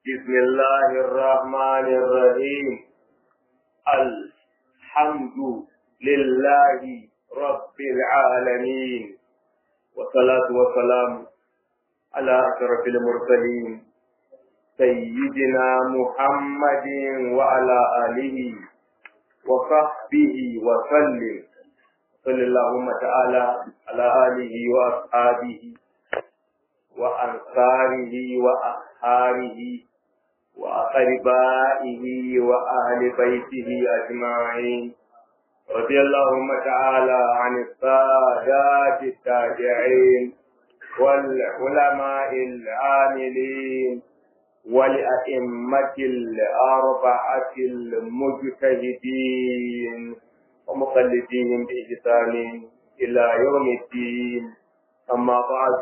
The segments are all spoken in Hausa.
بسم الله الرحمن الرحيم الحمد لله رب العالمين والصلاة والسلام على أشرف المرسلين سيدنا محمد وعلى آله وصحبه وسلم صلى اللهم تعالى على آله وأصحابه وأنصاره وأصحاره وأقربائه وأهل بيته أجمعين رضي اللهم تعالى عن السادات التابعين والعلماء العاملين ولأئمة الأربعة المجتهدين ومقلدين بإحسان إلى يوم الدين أما بعد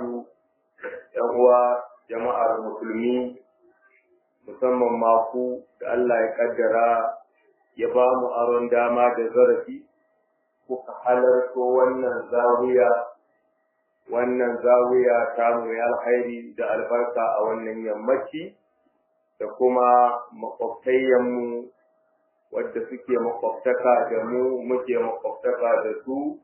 يهوى جماعة المسلمين musamman maku da Allah ya kaddara ya ba mu aron dama da zarafi kuka halarto wannan zawiya wannan zawiya ta mu ya alkhairi da albarka a wannan yammaci da kuma makwabtayyanmu wadda suke makwabtaka da mu muke makwabtaka da su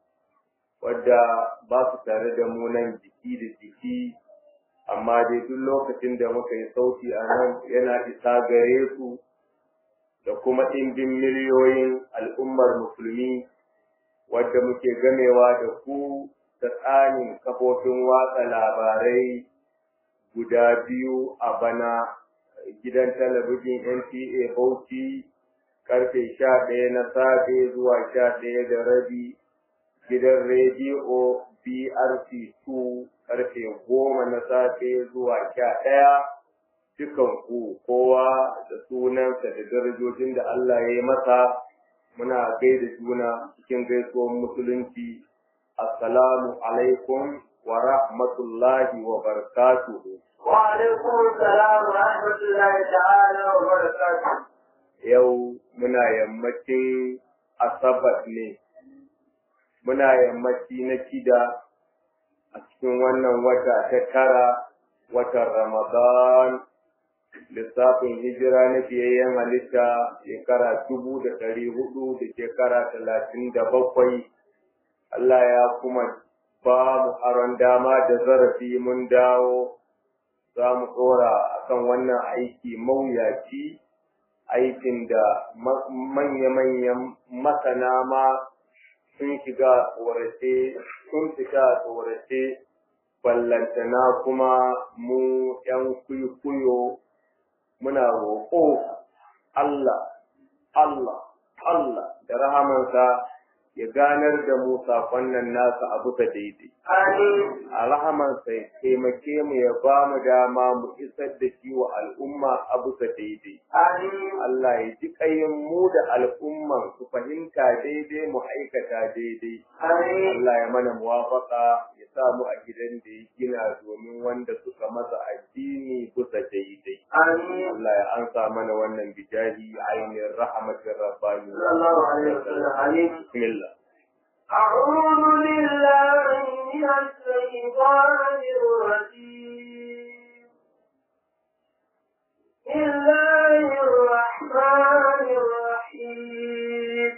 wadda ba su tare da mu nan jiki da jiki amma dai duk lokacin da muka yi sauti a nan yana isa gare su da kuma ɗimbin miliyoyin al'ummar musulmi wadda muke gamewa da ku ta tsanin kafofin watsa labarai guda biyu a bana gidan talabijin NTA Bauchi karfe sha ɗaya na safe zuwa sha ɗaya da rabi gidan rediyo BRC 2 karfe goma na safe zuwa sha ɗaya dukan ku kowa da sunansa da darajojin da Allah ya yi masa muna gaida juna cikin gaisuwar musulunci assalamu alaikum wa rahmatullahi wa barakatuhu wa alaikum salam wa rahmatullahi ta'ala wa barakatuhu yau muna yammacin asabat ne muna yammaci na shida a cikin wannan wata ta tara watan Ramadan lissafin hijira na fiyayyen halitta shekara dubu da ɗari hudu da shekara talatin da bakwai Allah ya kuma ba mu aron dama da zarafi mun dawo za mu tsora akan wannan aiki mawuyaci aikin da manya-manyan masana ma sun shiga tsorace sun fita tsorace ballantana kuma mu ‘yan kuyo muna roƙo Allah, Allah, Allah da rahamansa ya ganar da mu saƙon nan nasa a bisa daidai. A rahamansa ya taimake mu ya ba mu dama mu isar da shi wa al'umma a bisa daidai. Allah ya ji ƙayin mu da al'umman su fahimta daidai mu aikata daidai. Allah ya mana muwafaka ya sa mu a gidan da ya gina domin wanda suka masa addini bisa daidai. Allah ya ansa mana wannan bijahi ainihin rahmatin rabbani. Bismillah. أعوذ بالله من الشيطان الرجيم بسم الله الرحمن الرحيم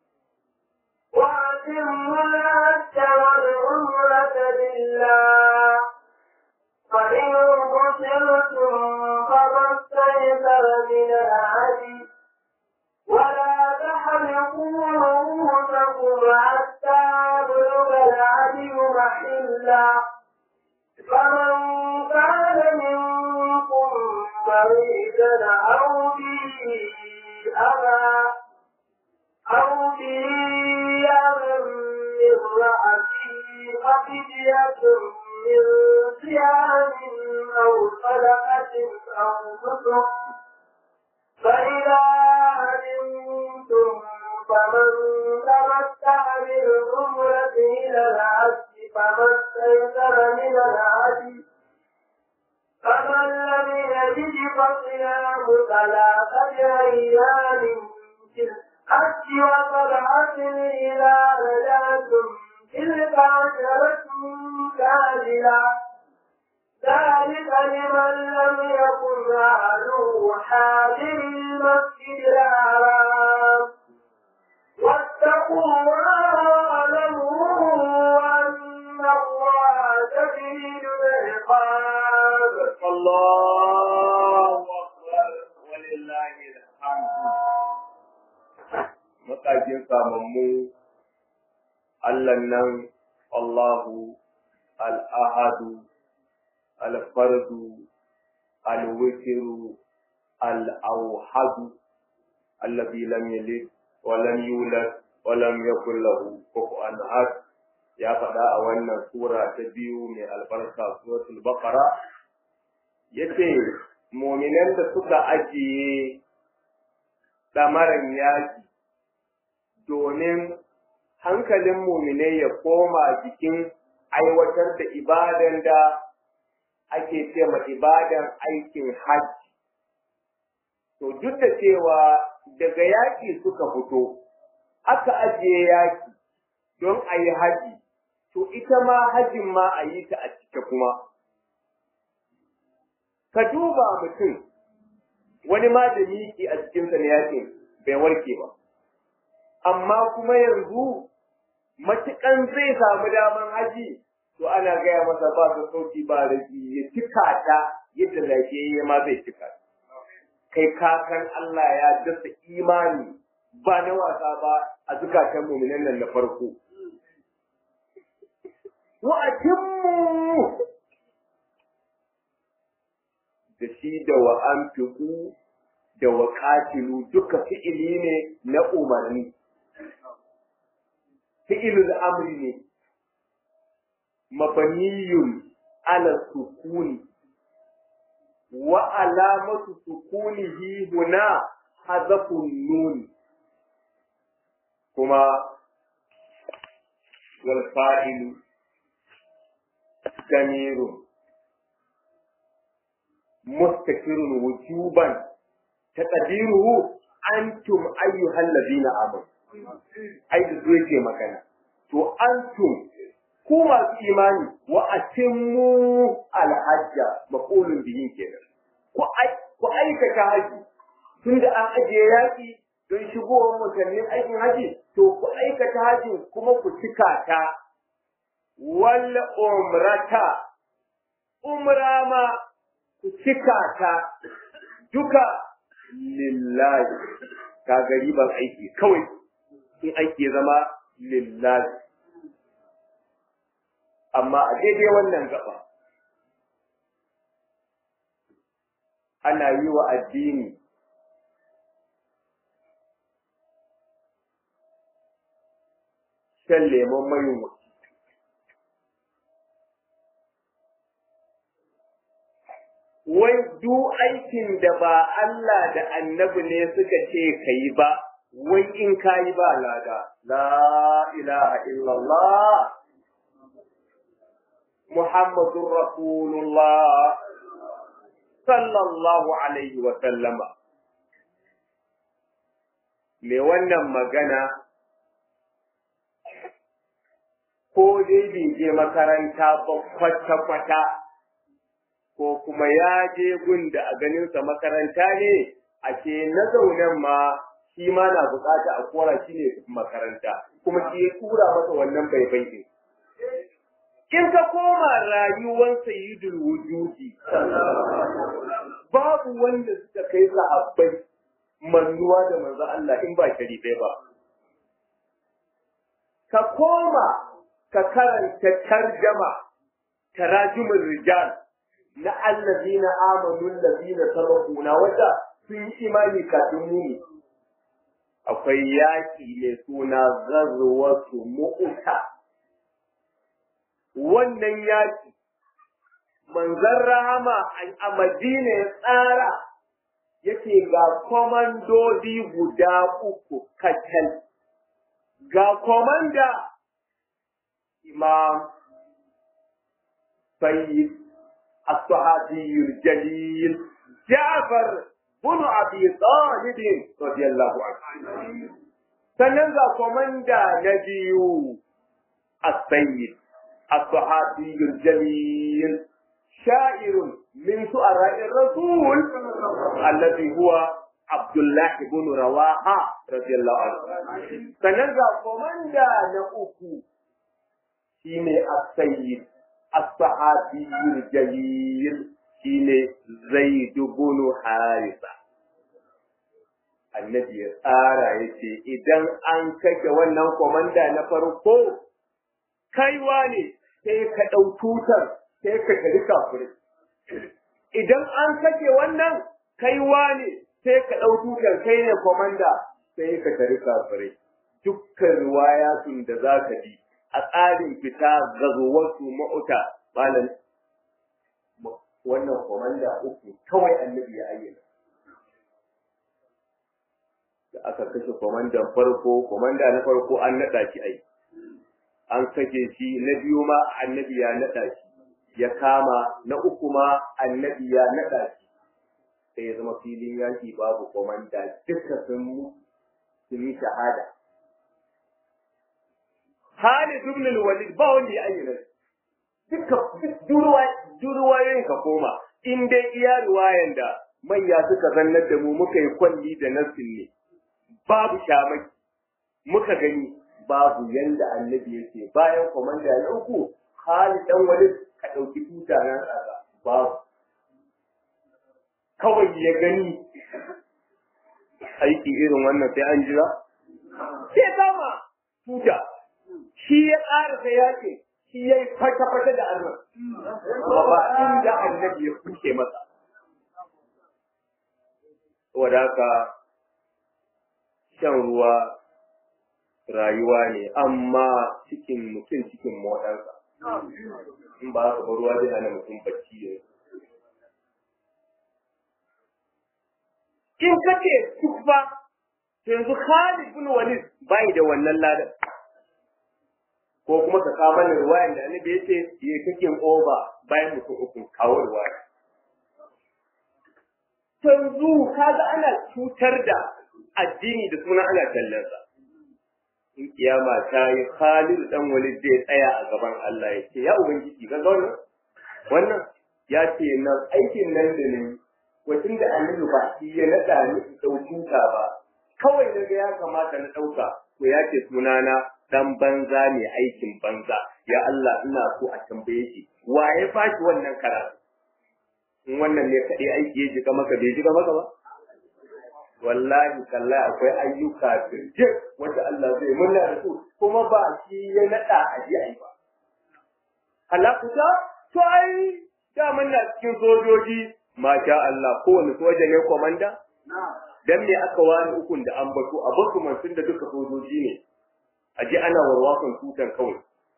وأتموا الحج والعمرة لله فإن قتلتم فما استيسر من الهدي ولا تحلقوا رؤوسكم حتى يبلغ الهدي محلا فمن كان منكم مريضا أو به أذى أو به أذى من رأسه ففدية من صيام أو صدقة أو نسك فإذا علمتم فمن تمتع بالعمرة إلى الحج فما استيسر من الهدي فمن لم يجد فصيام ثلاثة أيام في الحج وسبعة إذا رجعتم تلك عشرة كاملة ذلك لمن لم يكن أهله حاضر المسجد الحرام واتقوا الله واعلموا أن الله شديد العقاب الله أكبر ولله الحمد matakin samammu Allah nan Allahu al-ahadu al-fardu al-witru al-awhadu alladhi lam yalid wa lam yulad wa lam yakul lahu kufuwan ahad ya faɗa a wannan sura ta biyu mai albarka suratul baqara yace mu'minan da suka ajiye ɗamaran yaki domin hankalin muminai ya koma jikin aiwatar da ibadan da ake ce ma ibadan aikin hajji. To duk da cewa daga yaƙi suka fito, aka ajiye yaƙi don a yi haji, to ita ma hajin ma a yi ta a cike kuma. Ka duba mutum, wani ma da miki a cikinsa na yaƙin bai warke ba. amma kuma yanzu matukan zai samu daman haji to ana gaya masa ba ta sauki ba rage ya cika ta yadda lafiyayye ma zai cika kai kakan Allah ya dasa imani ba na wasa ba a zukatan muminan nan na farko wa atimmu da shi da wa anfiqu da wa qatilu duka fi'ili ne na umarni fi'ilul amri ne mabaniyun ala sukuni wa alamatu sukunihi huna hazafun nun kuma wal fa'ilu damirun mustakirun wujuban taqdiruhu antum ayyuhal ladina amanu ai da zuwa ke magana to antum ku masu imani wa atimmu alhajja maqulun bihin kenan ku ai ku aikata haji tunda an ajiye yaki don shigowar mutannin aikin haji to ku aikata haji kuma ku cika ta wal umrata umra ma ku cika ta duka lillahi ka gariban aiki kawai in aiki zama lillahi amma a daidai wannan gaba ana yi wa addini shan lemon mayin wai duk aikin da ba Allah da annabi ne suka ce ka yi ba wai in ka yi ba lada la ilaha illallah muhammadun rasulullah sallallahu alaihi wa sallama me wannan magana ko dai bai je makaranta ba kwata-kwata ko kuma ya je gun da a ganinsa makaranta ne a ce na zaunen ma shi ma na bukata a kora shi ne makaranta kuma shi ya tura masa wannan baibai din in ka koma rayuwar sayyidul wujudi babu wanda suka kai sahabbai mannuwa da manzo Allah in ba sharifai ba ka koma ka karanta tarjama tarajumul rijal na allazina amanu allazina sabaquna wanda sun yi imani kafin mu ne akwai yaki mai suna ghazwatu mu'ta wannan yaki manzon rahama a Madina ya tsara yake ga komandodi guda uku kacal ga komanda imam sayyid الصحابي الجليل جعفر بن ابي طالب رضي الله عنه sannan ga komanda na biyu السيد الصحابي الجليل sha'irun min su'ara'ir rasul alladhi huwa Abdullah ibn Rawaha radiyallahu anhu sannan ga komanda na uku shine as-sayyid as-sahabiyyul jalil shine Zaid ibn Harisa annabi ya tsara yace idan an kake wannan komanda na farko kaiwa ne sai ka ɗau tutar sai ka kari kafirai idan an kake wannan kaiwa ne sai ka ɗau tutar kai ne komanda sai ka kari kafirai dukkan riwayatun da za ka bi a tsarin fita gazuwarsu ma'uta malam wannan komanda uku kawai annabi ya ayyana da aka kashe komandan farko komanda na farko an naɗa shi ai an kashe shi na biyu ma annabi ya naɗa shi ya kama na uku ma annabi ya naɗa shi sai ya zama filin yaki babu komanda duka sun sun yi shahada Khalid ibn al-Walid ba wanda ya ayyana duka durwayoyin ka koma in dai iya ruwayan da manya suka zannar da mu muka yi kwalli da nassin ne babu shamaki muka gani babu yanda annabi yake bayan komanda na uku Khalid dan Walid ka dauki tuta nan tsaka babu kawai ya gani aiki irin wannan sai an jira sai kama tuta shi ya ƙara sai yake shi ya yi fata-fata da annan ba inda annabi ya kuke masa saboda haka shan ruwa rayuwa ne amma cikin mutum cikin moɗansa in ba haka ba ruwa zai hana mutum bacci ne in kace duk ba yanzu Khalid bin Walid bai da wannan ladan ko kuma ka kawo mana ruwayan da annabi yace ya kake oba bayan mutum uku kawo ruwaya yanzu kaga ana cutar da addini da suna ana tallansa in kiyama ta yi Khalid dan Walid zai tsaya a gaban Allah ya ce ya ubangiji ga wannan wannan ya ce nan aikin nan da ne wacin da annabi ba shi ya nada ni in dauka ba kawai na ga ya kamata na dauka ko ya ce sunana dan banza ne aikin banza ya Allah ina so a tambaye shi wa ya fashi wannan karatu in wannan ne kadai aiki ya jiga maka bai jiga maka ba wallahi kallahi akwai ayyuka birje wanda Allah zai murna da su kuma ba shi ya nada a ji ai ba halakuta to ai da na cikin sojoji masha Allah kowane soja ne komanda dan me aka wani ukun da an bato a basu tun da duka sojoji ne a ji ana warwakan tutan kawai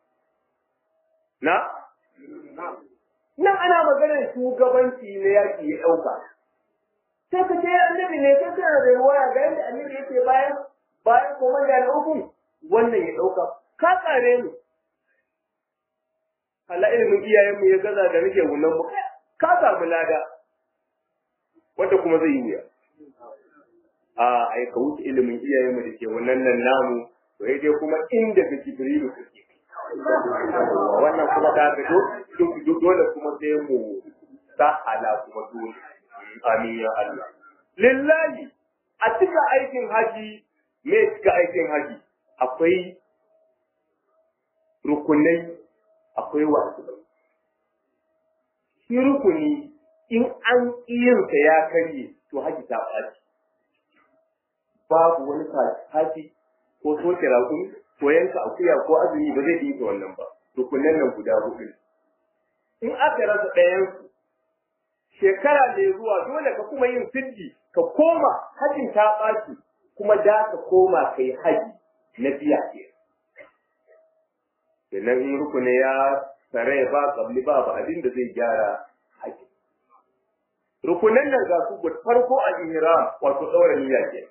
na nan ana maganar shugabanci na yaki ya ɗauka sai ka ce annabi ne sai kana da ruwaya ga yadda annabi yake bayan bayan komanda na uku wannan ya ɗauka ka tsare mu Allah ilimin iyayen mu ya gaza da nake wunan mu ka samu lada wanda kuma zai yi wuya a ai ka wuce ilimin iyayen mu da ke wannan nan namu to dai kuma inda ga Jibrilu kake wannan kuma ta fito duk dole kuma sai mu sa ala kuma dole amin ya Allah lillahi a cika aikin haji me cika aikin haji akwai rukunai akwai wasu shi rukuni in an iyinsa ya karye to haji ta ɓaci babu wani kaci ko soke raƙumi ko yanka akuya ko azumi ba zai yi wannan ba rukunan nan guda hudu in aka rasa ɗayan shekara mai zuwa dole ka kuma yin siddi ka koma hajin ta ɓaci kuma da ka koma kai haji na biya ke kenan in rukuni ya tsare ba kabli ba ba abin da zai gyara haji rukunan nan ga su farko a ihram wato ɗaura niyya ke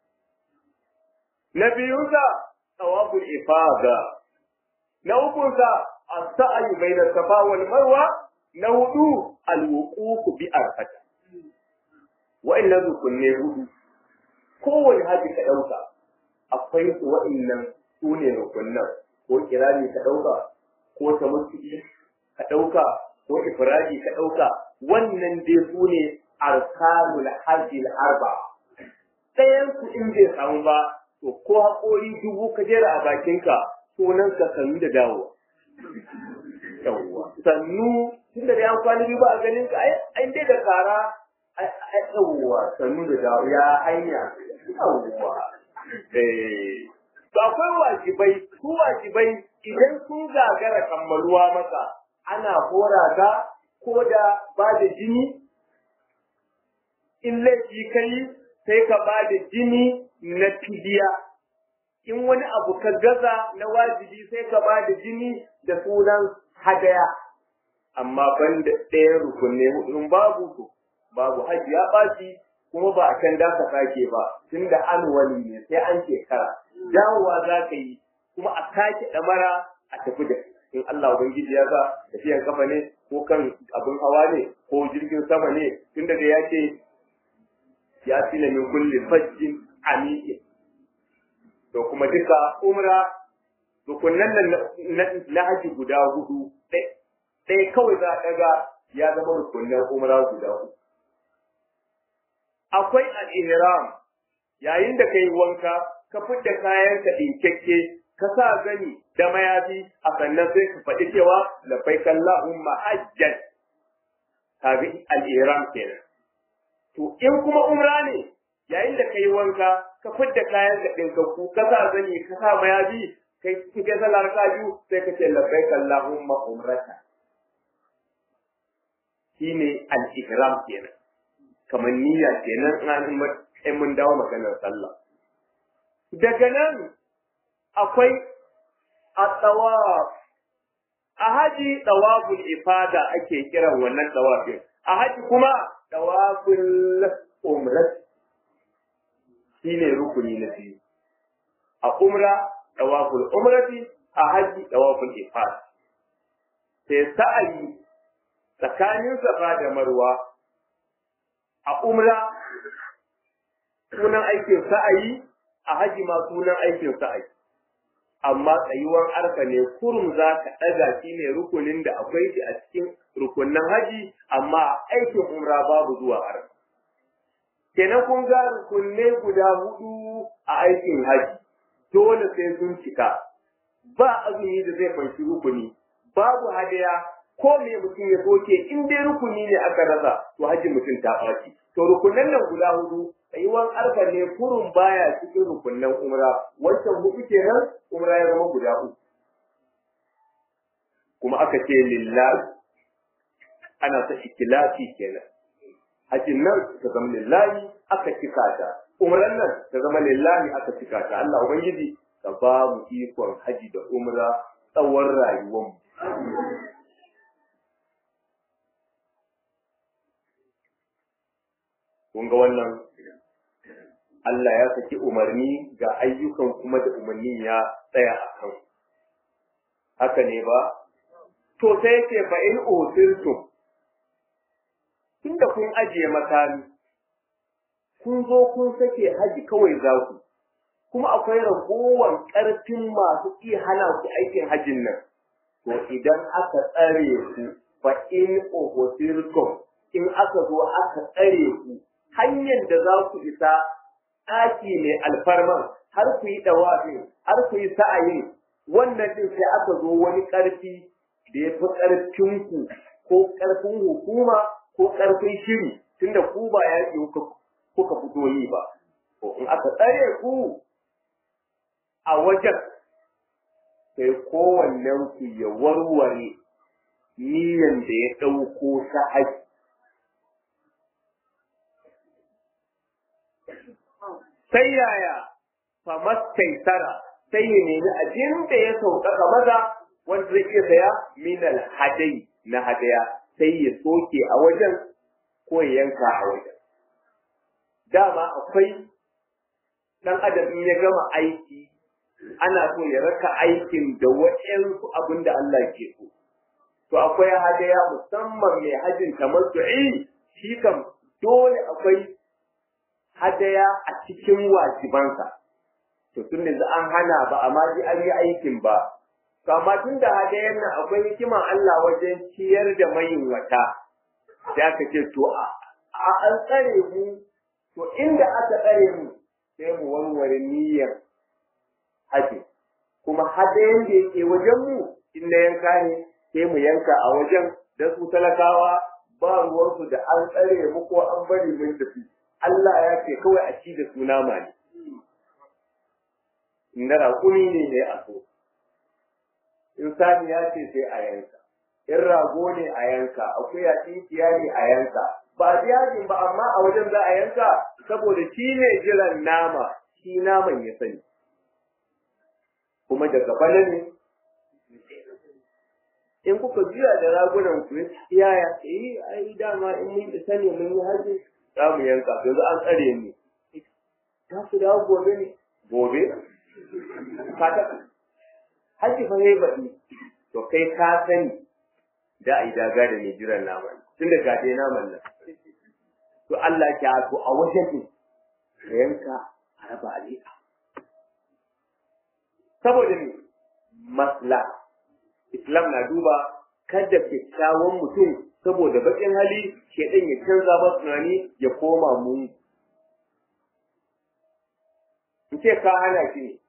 na biyunsa tawaful ifada na ukunsa as-sa'yu bayna safa wal marwa na hudu al-wuquf bi arfata wa'annan rukunne hudu kowane haji ka dauka akwai su wa'annan sune rukunnan ko kirani ka dauka ko tamattu'i ka dauka ko ko ifradi ka ɗauka wannan dai su ne arkanul hajjil arba ɗayan su in bai samu ba to ko haƙori dubu ka jera a bakinka sunan ka sannu da dawowa yawwa sannu tun da an kwana biyu ba a ganin ka ai dai da kara yawwa sannu da dawo ya hanya yawwa eh to akwai wajibai su wajibai idan sun gagara kammaluwa maka ana hora ka ko da ba da jini in laifi kai sai ka ba da jini na fidiya in wani abu ka gaza na wajibi sai ka ba da jini da sunan hadaya amma ban da ɗayan rukunne in babu to babu haji ya ɓaci kuma ba a can da ka sake ba tun da an wani ne sai an shekara dawowa za ka yi kuma a sake ɗamara a tafi da in Allah Ubangiji ya sa tafiyan kafa ne ko kan abin hawa ne ko jirgin sama ne tun da ya ce ya fi min kulli fajjin amiƙin to kuma duka umra rukunan nan na haji guda hudu ɗaya kawai za a ɗaga ya zama rukunan umra guda hudu akwai al-ihram yayin da kai wanka ka fidda kayan ka dinkekke ka sa gani da mayafi a sannan sai ka faɗi cewa labbaik Allahumma hajjan kaga al-ihram kenan to in kuma umra ne yayin da kai wanka ka fidda kayan ka dinkakku ka sa gani ka sa mayafi kai kike salar ka biyu sai ka ce labbaik Allahumma umrata shine al-ihram kenan kamar niyya kenan in mun dawo maganar sallah. Daga nan akwai a tsawaf, a haji tsawaful ifada ake kiran wannan tsawafin, a haji kuma tsawaful umrat shi ne rukuni na biyu. A umra tsawaful umrati, a haji tsawaful ifada. Sai sa'ayi tsakanin safa da marwa a umra sunan aikin sa'ayi a haji ma sunan aikin sa'ayi amma tsayuwar arka ne kurum za ka ɗaga shi ne rukunin da akwai shi a cikin rukunin haji amma aikin umra babu zuwa arka kenan kun ga rukunne guda hudu a aikin haji dole sai sun cika ba azumi da zai fanshi rukuni babu hadaya ko me mutum ya soke in dai rukuni ne aka rasa to haji mutum ta ɓaci to rukunan nan guda hudu tsayuwan arfa ne kurun baya cikin rukunan umra wancan hudu kenan umra ya zama guda uku kuma aka ce lillahi ana sa ikilasi kenan hajin nan ta zama lillahi aka cika ta umran nan ta zama lillahi aka cika ta Allah ubangiji ka ba mu ikon haji da umra tsawon rayuwar mu kun ga wannan Allah ya saki umarni ga ayyukan kuma da umarnin ya tsaya a kan haka ne ba to sai yake fa in usirtum tunda kun ajiye makami kun zo kun sake haji kawai za ku kuma akwai ragowar ƙarfin masu iya hana ku aikin hajin nan to idan aka tsare ku fa in usirtum in aka zo aka tsare ku hanyar da za ku isa ɗaki mai alfarman har ku yi ɗawafin har ku yi sa'ayin wannan din sai aka zo wani ƙarfi da ya fi ƙarfinku ko ƙarfin hukuma ko ƙarfin shiri tunda ku ba yaƙi kuka fito yi ba to in aka tsare ku a wajen sai kowannen ku ya warware niyan da ya ɗauko ta haji sai yaya famastaisara sai ya nemi abin da ya sauƙaƙa maza wanda zai iya saya minal hadai na hadaya sai ya soke a wajen ko ya yanka a wajen dama akwai ɗan adam in ya gama aiki ana so ya raka aikin da waɗansu abin da Allah ke so to akwai hadaya musamman mai hajin tamattu'i shi kam dole akwai hadaya a cikin wajibansa to tun da an hana ba amma ji an yi aikin ba to amma tun da hadayen nan akwai hikiman Allah wajen ciyar da mayin wata sai aka ce to a an tsare mu to inda aka tsare mu sai mu warware niyyar haji kuma hadayen da yake wajen mu in na yanka ne sai mu yanka a wajen da su talakawa ba ruwansu da an tsare mu ko an bari mun tafi Allah ya ce kawai a ci da su nama ne in na raƙumi ne ne a so in sani ya ce sai a yanka in rago ne a yanka akuya tinkiya ne a yanka ba jihadin ba amma a wajen za a yanka saboda shi ne jiran nama shi naman ya sani kuma daga bala ne in kuka juya da ragunan ku yaya eh ai dama in mun isa ne mun yi haji za mu yanka yanzu an tsare mu za su dawo gobe ne gobe ka ta haji fa yayi baɗi to kai ka sani da ai daga da mai jiran naman tun da ga dai naman nan to Allah ya to a wajen ne ka yanka a raba alika saboda ne maslaha Islam na duba kada kyakkyawan mutum saboda baƙin hali shedan ya canza ba tunani ya koma mu. In ce ka hana shi ne,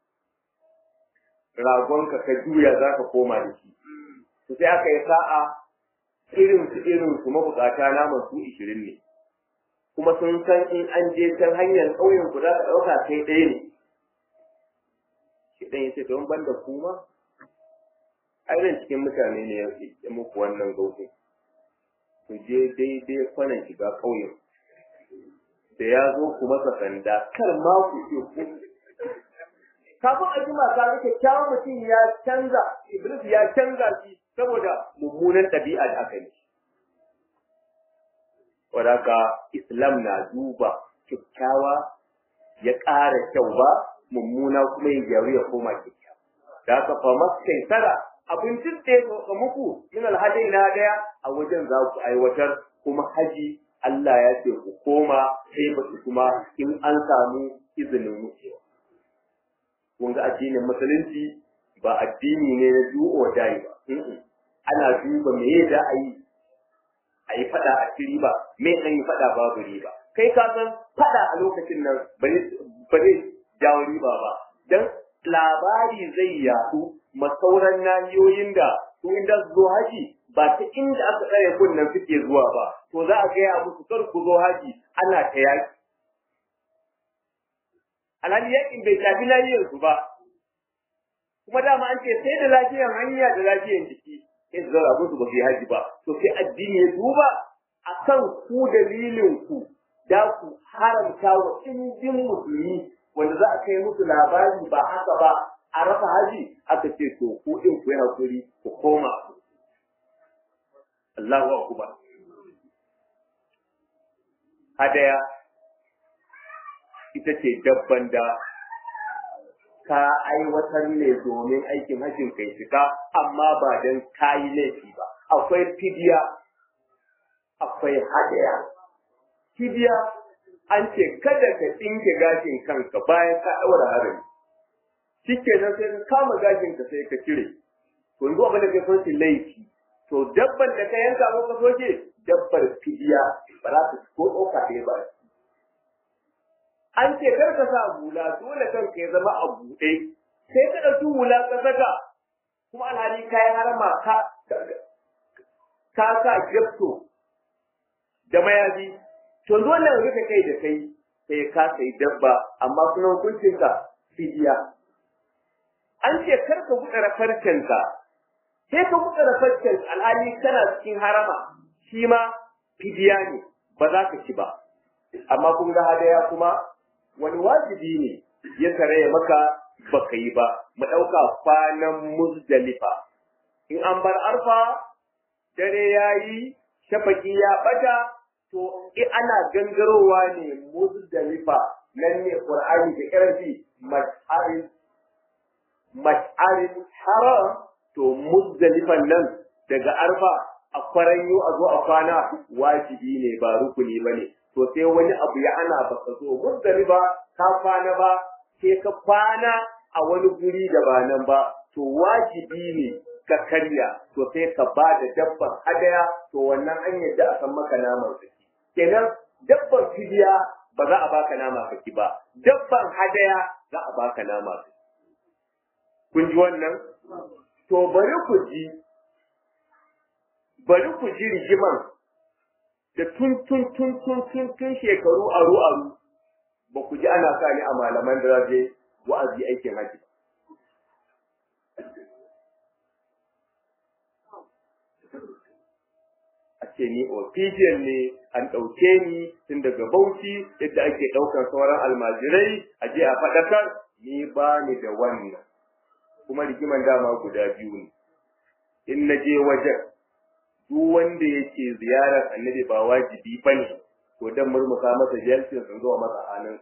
ragonka ka juya za ka koma da shi. Su sai aka yi sa'a irin su irin su mabukata naman su ishirin ne. Kuma sun san in an je can hanyar ƙauyen ku za ka ɗauka kai ɗaya ne. Shedan ya ce, don ban da kuma, irin cikin mutane ne ya muku wannan gautin ku je daidai kwanan shiga ƙauyen da ya zo ku masa sanda kar ma ku ce ku kafin a jima ka ga kyakkyawan mutum ya canza iblis ya canza shi saboda mummunan ɗabi'a da aka yi wadaka islam na duba kyakkyawa ya ƙara kyau ba mummuna kuma ya gyaru ya koma kyakkyawa da haka fa maskai tara abincin da ya ga muku min alhadai na daya a wajen za ku aiwatar kuma haji Allah ya ce ku koma sai ba su kuma in an samu izinin wucewa. Kun ga addinin musulunci ba addini ne na do or die ba. Ana duba me da a yi a yi fada a ci riba me an yi fada babu riba. Kai ka san fada a lokacin nan ba zai jawo riba ba. Dan labari zai yaɗu masauran nahiyoyin da su inda su zo haji ba ta inda aka tsare kunnen suke zuwa ba to za a gaya musu kar ku zo haji ana ta yaki alhali yakin bai shafi lafiyar su ba kuma dama an ce sai da lafiyar hanya da lafiyar jiki sai su zara musu ba su yi haji ba to sai addini ya duba akan ku dalilin ku da ku haramta wa indin musulmi wanda za a kai musu labari ba haka ba a rasa haji aka ce to ku din ku yi hakuri ku koma Allahu akbar hadaya ita ce dabban da ka aiwatar ne domin aikin hajjin kai shiga amma ba don kayi laifi ba akwai fidiya akwai hadaya fidiya an ce kada ka tsinke gashin kanka bayan ka ɗaura harami shike nan sai ka kama gashin ka sai ka cire to yanzu abin da kai son shi laifi to dabban da ka yanka ko ka soke dabbar fidiya ba za ta ko ɗauka ɗaya ba an ce kar ka sa hula dole kanka ya zama a buɗe sai ka ɗauki hula ka saka kuma alhali kayan harama ka ka sa gyapto da mayafi to dole rufe kai da kai sai ka sai dabba amma kuma hukuncin ka fidiya an ce kar ka buɗe farcenka sai ka buɗe farcen alhali kana cikin harama shi ma fidiya ne ba za ka ci ba amma kun ga hadaya kuma wani wajibi ne ya karaya maka baka yi ba mu ɗauka kwanan muzdalifa in an bar arfa dare ya yi shafaki ya ɓata to in ana gangarowa ne muzdalifa nan ne qur'ani da ƙarfi mas'arin mas'arin haram to muzdalifan nan daga arfa a kwaranyo a zo a kwana wajibi ne ba rukuni ba ne to sai wani abu ya ana baka zo muzdalifa ka kwana ba sai ka kwana a wani guri da ba nan ba to wajibi ne ka karya to sai ka ba da dabban hadaya to wannan an yadda a san maka naman saki kenan dabban fidiya ba za a baka nama saki ba dabban hadaya za a baka nama saki kun ji wannan to bari ku ji bari ku ji rigiman da tun tun tun tun tun tun shekaru aru aru ba ku ji ana sa ni a malaman da za je wa'azi aikin haji a ce ni official ne an ɗauke ni tun daga bauchi yadda ake ɗaukar sauran almajirai a je a faɗakar ni ba ni da wannan kuma rigiman dama guda biyu ne in na je wajen duk wanda yake ziyarar annabi ba wajibi ba ne to dan murmusa masa jelsin sun zuwa masa hannun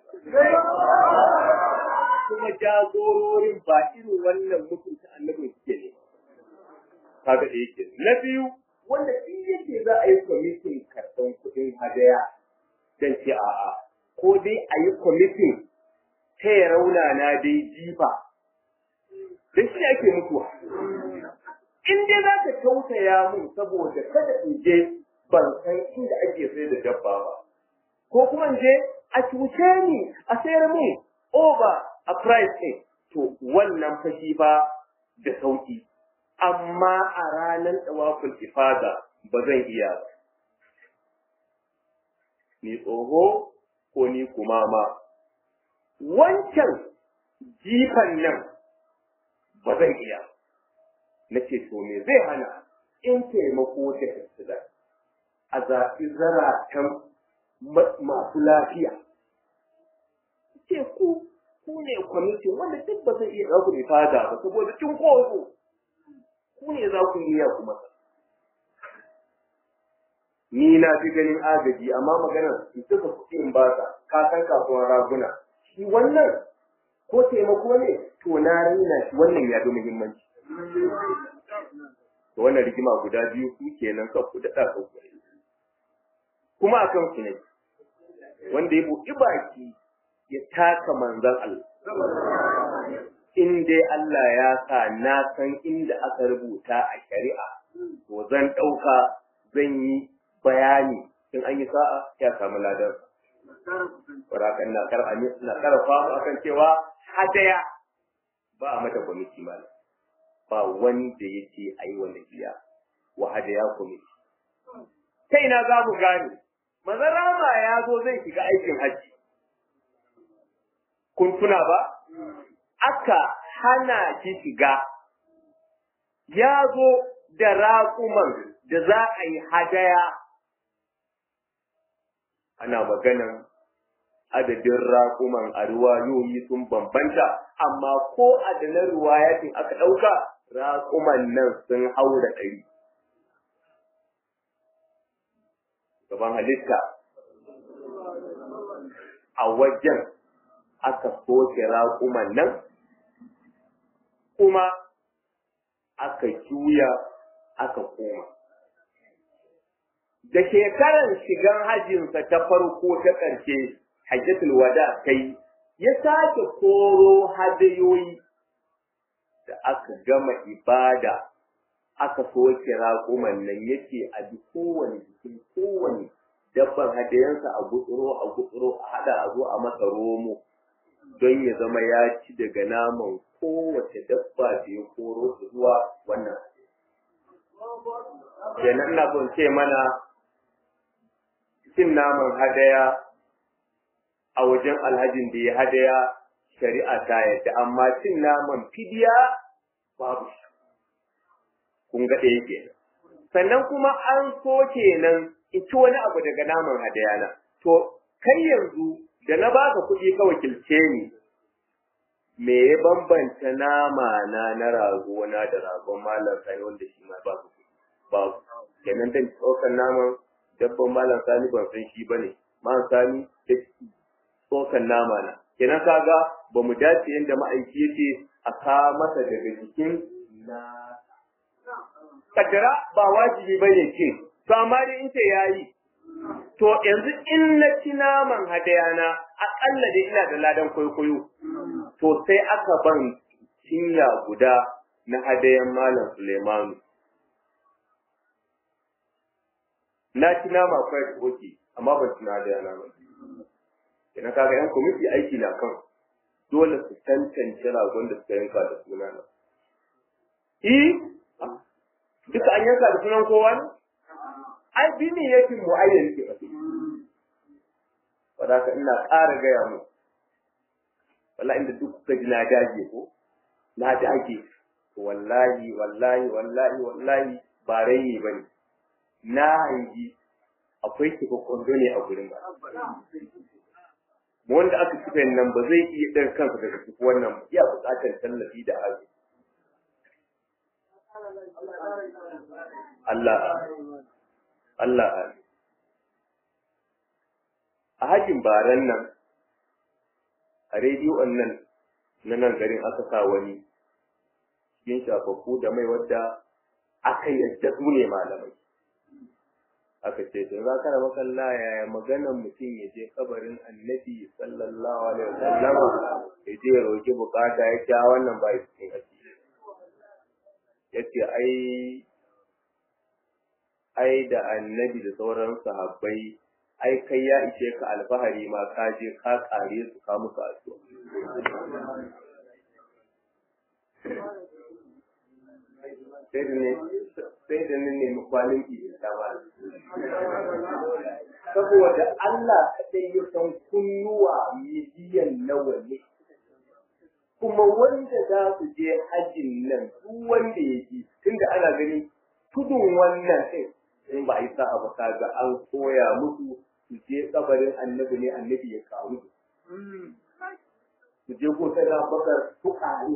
kuma jagororin ba irin wannan mutunta annabin suke ne kaga da yake na biyu wanda in yake za a yi kwamitin karɓan kuɗin hadaya dan ce a'a ko dai a yi kwamitin ta ya rauna na dai jifa da shi ake mutuwa in dai za ka tausaya mun saboda kada in je ban san inda ake sai da dabba ba ko kuma in je a cuce ni a sayar min over a price ɗin to wannan fashi ba da sauki amma a ranar tsawafin ifada ba zan iya ba ni tsoho ko ni kumama wancan jifan nan ba zan iya na ce to me zai hana in taimako ta tattala a zaɓi zaratan masu lafiya ce ku ku ne kwamitin wanda duk ba zai iya ɗauku da fada ba saboda cin kozo ku ne za ku iya kuma ni na fi ganin agaji amma maganar in suka kuɗi in ba ka ka san kasuwar raguna shi wannan ko taimako ne to na rina shi wannan ya fi muhimmanci to wannan rigima guda biyu ku kenan kan ku daɗa kan ku kuma a kan ku ne wanda ya buɗi baki ya taka manzan Allah in dai Allah ya sa na san inda aka rubuta a shari'a to zan ɗauka zan yi bayani in an yi sa'a ya samu ladar Warakan na kar na karfa mu akan cewa hadaya ba a mata kwamiti malam ba wanda ya ce a yi wanda biya wa hadaya kwamiti. Ta ina za mu gane, mazarama ya zo zai shiga aikin hajji. Kun tuna ba? Aka hana shi shiga, ya zo da raƙuman da za a yi hadaya. Ana maganan adadin raƙuman a ruwayoyi sun bambanta, amma ko adanar ruwayatin aka ɗauka raƙuman nan sun haura ɗari. Gaban halitta a wajen aka soke raƙuman nan, kuma aka juya aka koma. Da shekaran shigan hajjinsa ta farko ta ƙarshe, hajjatul wada kai, ya sake koro hadayoyi da aka gama ibada aka soke raƙuman nan yake a bi kowane jikin kowane dabban hadayensa a gutsuro a gutsuro a hada a zo a masa romo don ya zama ya ci daga naman kowace dabba da ya koro su zuwa wannan kenan ina son ce mana cin naman hadaya a wajen alhajin da ya hadaya shari'a ta yadda amma cin naman fidiya babu shi kun ga ɗaya kenan sannan kuma an so kenan in ci wani abu daga naman hadaya na to kai yanzu da na baka kuɗi ka wakilce ni me ya bambanta nama na na rago na da ragon malam sani wanda shi ma ba kuɗi babu kenan dan tsokan naman dabban malam sani ban san shi bane malam sani da tsokan nama na kenan kaga ba mu dace yadda ma'aiki yake a ka masa daga jikin na kaddara ba wajibi bane ce to amma dai in ce yayi to yanzu in na ci naman hadayana akalla dai ina da ladan kwaikwayo to sai aka ban cinya guda na hadayan malam Suleimanu na ci nama kwai da oke amma ban ci na hadaya na ba idan kaga yan kwamiti aiki na kan dole su tantance ragon da suka yanka da suna na i duka an yanka da sunan kowa ne ai bini yake mu'ayyan ke ba wadda ka ina ƙara gaya mu wallahi inda duk kuka ji na dage ko na dage wallahi wallahi wallahi wallahi ba raini ba ne na hangi akwai taimakon ne a gurin ba wanda aka kifa nan ba zai iya ɗan kansa daga cikin wannan ba iya buƙatar tallafi da azu Allah Allah a hajin baran nan a rediyon nan na nan garin aka sa wani cikin shafaffu da mai wadda aka yadda su ne malamai aka ce to za ka raba kalla yaya maganar mutum ya je kabarin annabi sallallahu alaihi wasallam ya je ya roki bukata ya ce wannan ba cikin addini ya ce ai ai da annabi da sauran sahabbai ai kai ya ishe ka alfahari ma ka je ka kare su ka musu addu'a sai da ne sai da ne nemi kwalin ta ba saboda Allah kadai ya san kunnuwa miliyan nawa ne kuma wanda za su je hajjin nan duk wanda ya ji tunda ana gani tudun wannan ɗin in ba a yi sa'a ba kaga an koya musu su je kabarin annabi ne annabi ya kawo su je ko ta bakar su kare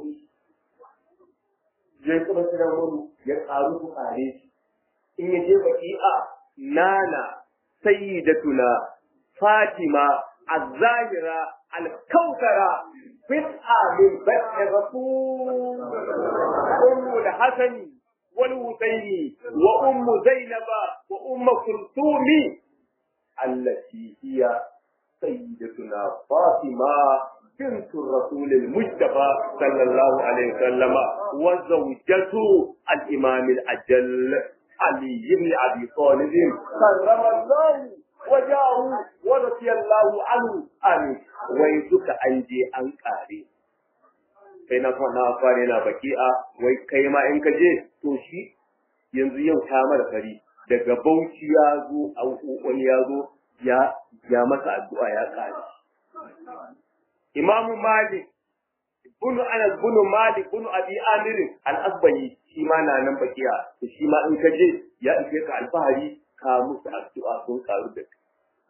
je kuma ta wani ya karu su kare shi in ya je baki'a nana sayyidatuna fatima az-zahira al-kawthara bid'a min bait rasul ummu al-hasani والحسين وأم زينب وأم كلثوم التي هي سيدتنا فاطمة بنت الرسول المجتبى صلى الله عليه وسلم وزوجته الإمام الأجل علي بن أبي طالب كرم الله وجاه ورضي الله عنه آمين ويزك أنجي أنكاري kai na na fara yana baki'a wai kai ma in ka je to shi yanzu yau ta mara fari daga bauchi ya zo wani ya zo ya ya masa addu'a ya kare imamu malik bunu anas bunu malik bunu abi amir al-asbahi shi ma na nan baki'a to shi ma in ka je ya ishe ka alfahari ka musu addu'a sun karu da kai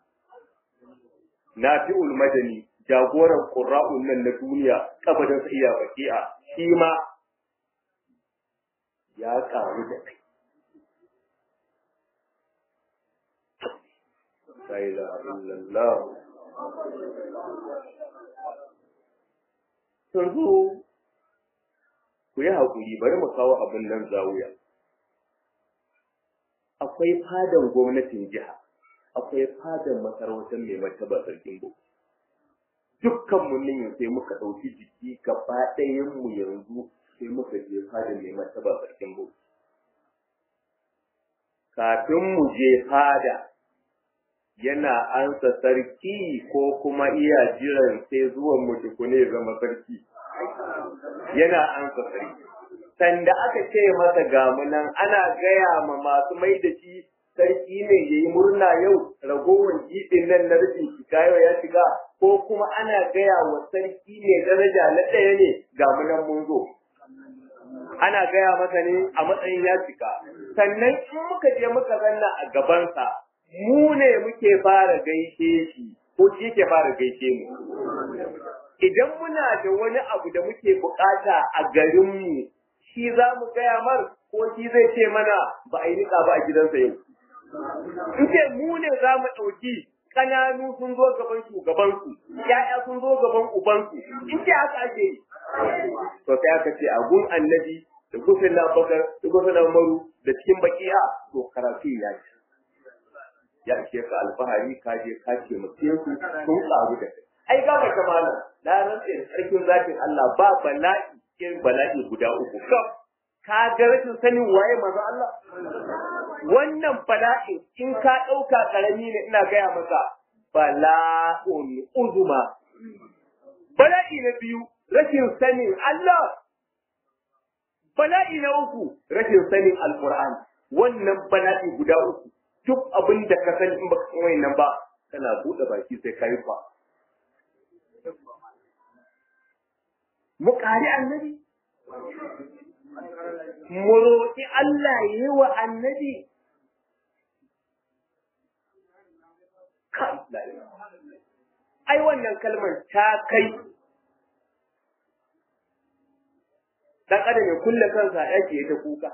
nafi'ul madani jagoran ƙura'un nan na duniya kabarin sa iya baki'a shi ma ya ƙaru da kai. La ilaha illallah. Yanzu ku yi haƙuri bari mu kawo abin nan zawuya. Akwai fadan gwamnatin jiha, akwai fadan masarautar mai martaba sarkin bau. dukkan mu nan sai muka ɗauki jiki gaba ɗayan mu yanzu sai muka je fada mai martaba sarkin bauchi kafin mu je fada yana ansa sarki ko kuma iya jiran sai zuwan mu tukune zama sarki yana ansa sarki sanda aka ce masa gamunan ana gaya ma masu mai da shi sarki ne ya yi murna yau ragowar jiɗin nan na rufin shiga yau ya shiga ko kuma ana gaya wa sarki ne daraja na ɗaya ne ga munan mun zo. Ana gaya masa ne a matsayin ya shiga. Sannan in muka je muka zanna a gabansa, mu ne muke fara gaishe shi ko shi ke fara gaishe mu. Idan muna da wani abu da muke bukata a garinmu, shi za mu gaya mar ko shi zai ce mana ba a yi niƙa ba a gidansa yau. In ce mu ne za mu ɗauki ƙananu sun zo gaban shugabansu, ‘ya'ya sun zo gaban ubansu, in ce haka ake yi. To sai aka ce a gun annabi da gufin na bakar da gufin na maru da cikin bakiya to karatu ya ce. Ya ce ka alfahari ka je ka ce mutum su sun ƙaru da kai. Ai gaba ta mana, na rantse da sarkin zafin Allah ba bala'i irin bala'i guda uku kaf ka ga rashin sanin waye manzo Allah wannan bala'in in ka ɗauka ƙarami ne ina gaya maka bala'un uzuma bala'i na biyu rashin sanin Allah bala'i na uku rashin sanin alqur'ani wannan bala'i guda uku duk abin da ka sani in baka san wayannan ba kana buɗe baki sai kai fa mu ƙari annabi mu roƙi Allah ya yi wa annabi ai wannan kalmar ta kai dan adam ya kulle kansa yake ta kuka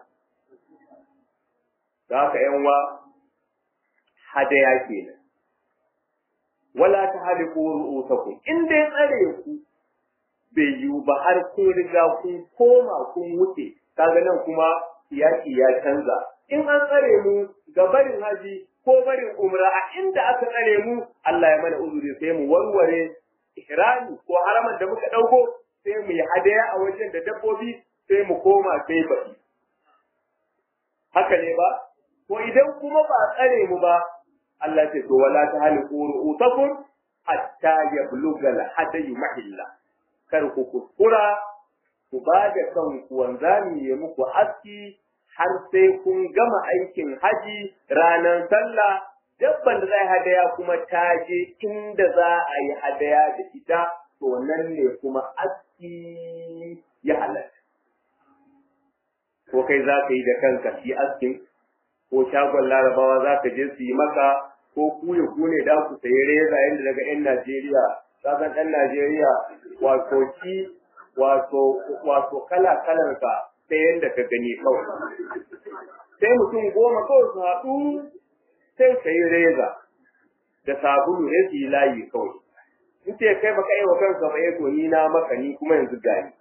da haka yan wa hadaya kenan wala ta haliku ru'usakum in dai tsare ku bai yiwu ba har kun riga kun koma kun wuce kaga nan kuma yaki ya canza in an tsare mu ga barin haji ko barin umra a inda aka tsare mu Allah ya mana uzuri sai mu warware ihrami ko haraman da muka dauko sai mu yi hadaya a wajen da dabbobi sai mu koma sai baki haka ne ba ko idan kuma ba tsare mu ba Allah ce to wala ta haliku ru'usakum hatta yablugha al-hadayu mahilla kar ku kuskura ku ba da kanku wanzami ya muku aski har sai kun gama aikin haji ranar sallah dabban da zai hadaya kuma ta je inda za a yi hadaya da ita to nan ne kuma aski ya halatta ko kai za ka yi da kanka shi askin ko shagon larabawa za ka je su yi maka ko ku ya ku ne da ku sayi reza yadda daga 'yan Najeriya kasan ɗan Najeriya wato shi wato wato kala kalar ka ta yadda ka gani kawai sai mutum goma kawai su haɗu sai sayi reza da sabulu ne su yi layi kawai in ce kai baka yi wa kanka ba ya ni na maka ni kuma yanzu gani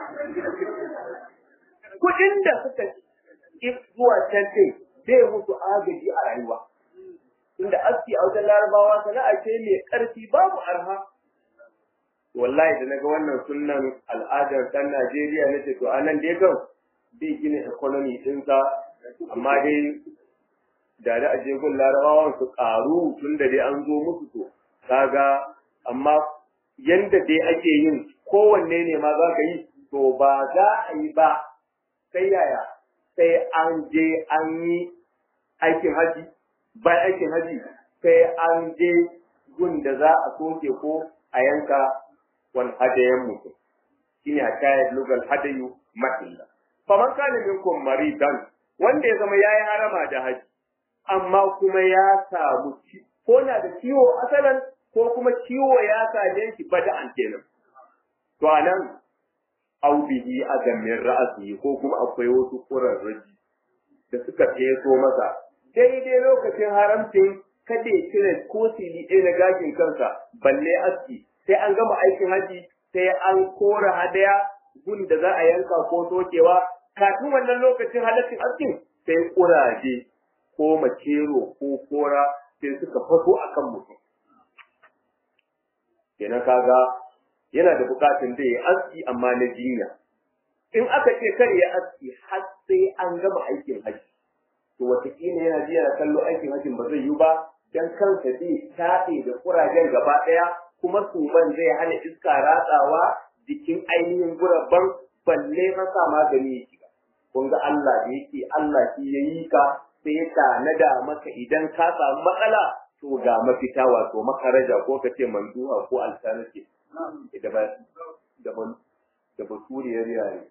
kuɗin da suka zuwa can zai musu agaji a rayuwa inda aski a wajen larabawa sana'a ce mai ƙarfi babu arha wallahi da naga wannan sunnan al'adar ɗan Najeriya nace to anan dai kan bai gina economy ɗinsa amma dai da da aje gun larabawan su ƙaru tun da dai an zo musu to kaga amma yanda dai ake yin kowanne ne ma za ka yi to ba za a yi ba sai yaya sai an je an yi aikin haji bayan aikin haji sai an je gun da za a soke ko a yanka wal hadayen mutum shine a shayar lugal hadayu mahilla faman kana minkum maridan wanda ya zama yayi harama da haji amma kuma ya samu ko na da ciwo asalan ko kuma ciwo ya same shi bada'an kenan to anan au bihi adamin ra'asi ko kuma akwai wasu kurarraji da suka feso masa daidai lokacin haramcin kada ya cire ko sili ɗaya na gashin kansa balle aski sai an gama aikin haji sai an kora hadaya gun da za a yanka ko sokewa kafin wannan lokacin halaccin askin sai kuraje ko macero ko kora sai suka faso akan mutum kenan kaga yana da bukatun da ya aski amma na jinya in aka ce kar ya aski har sai an gama aikin haji to wataƙila yana jiya da kallo aikin hajin ba zai yi ba dan kansa zai taɗe da kurajen gaba ɗaya kuma suman zai hana iska ratsawa jikin ainihin gurabban balle masa magani ya shiga kun ga Allah da yake Allah shi ya yi ka sai ya tanada maka idan ka samu matsala to ga mafita wato makaraja ko ka ce manduha ko alternative da ba da ba da basuriyar yare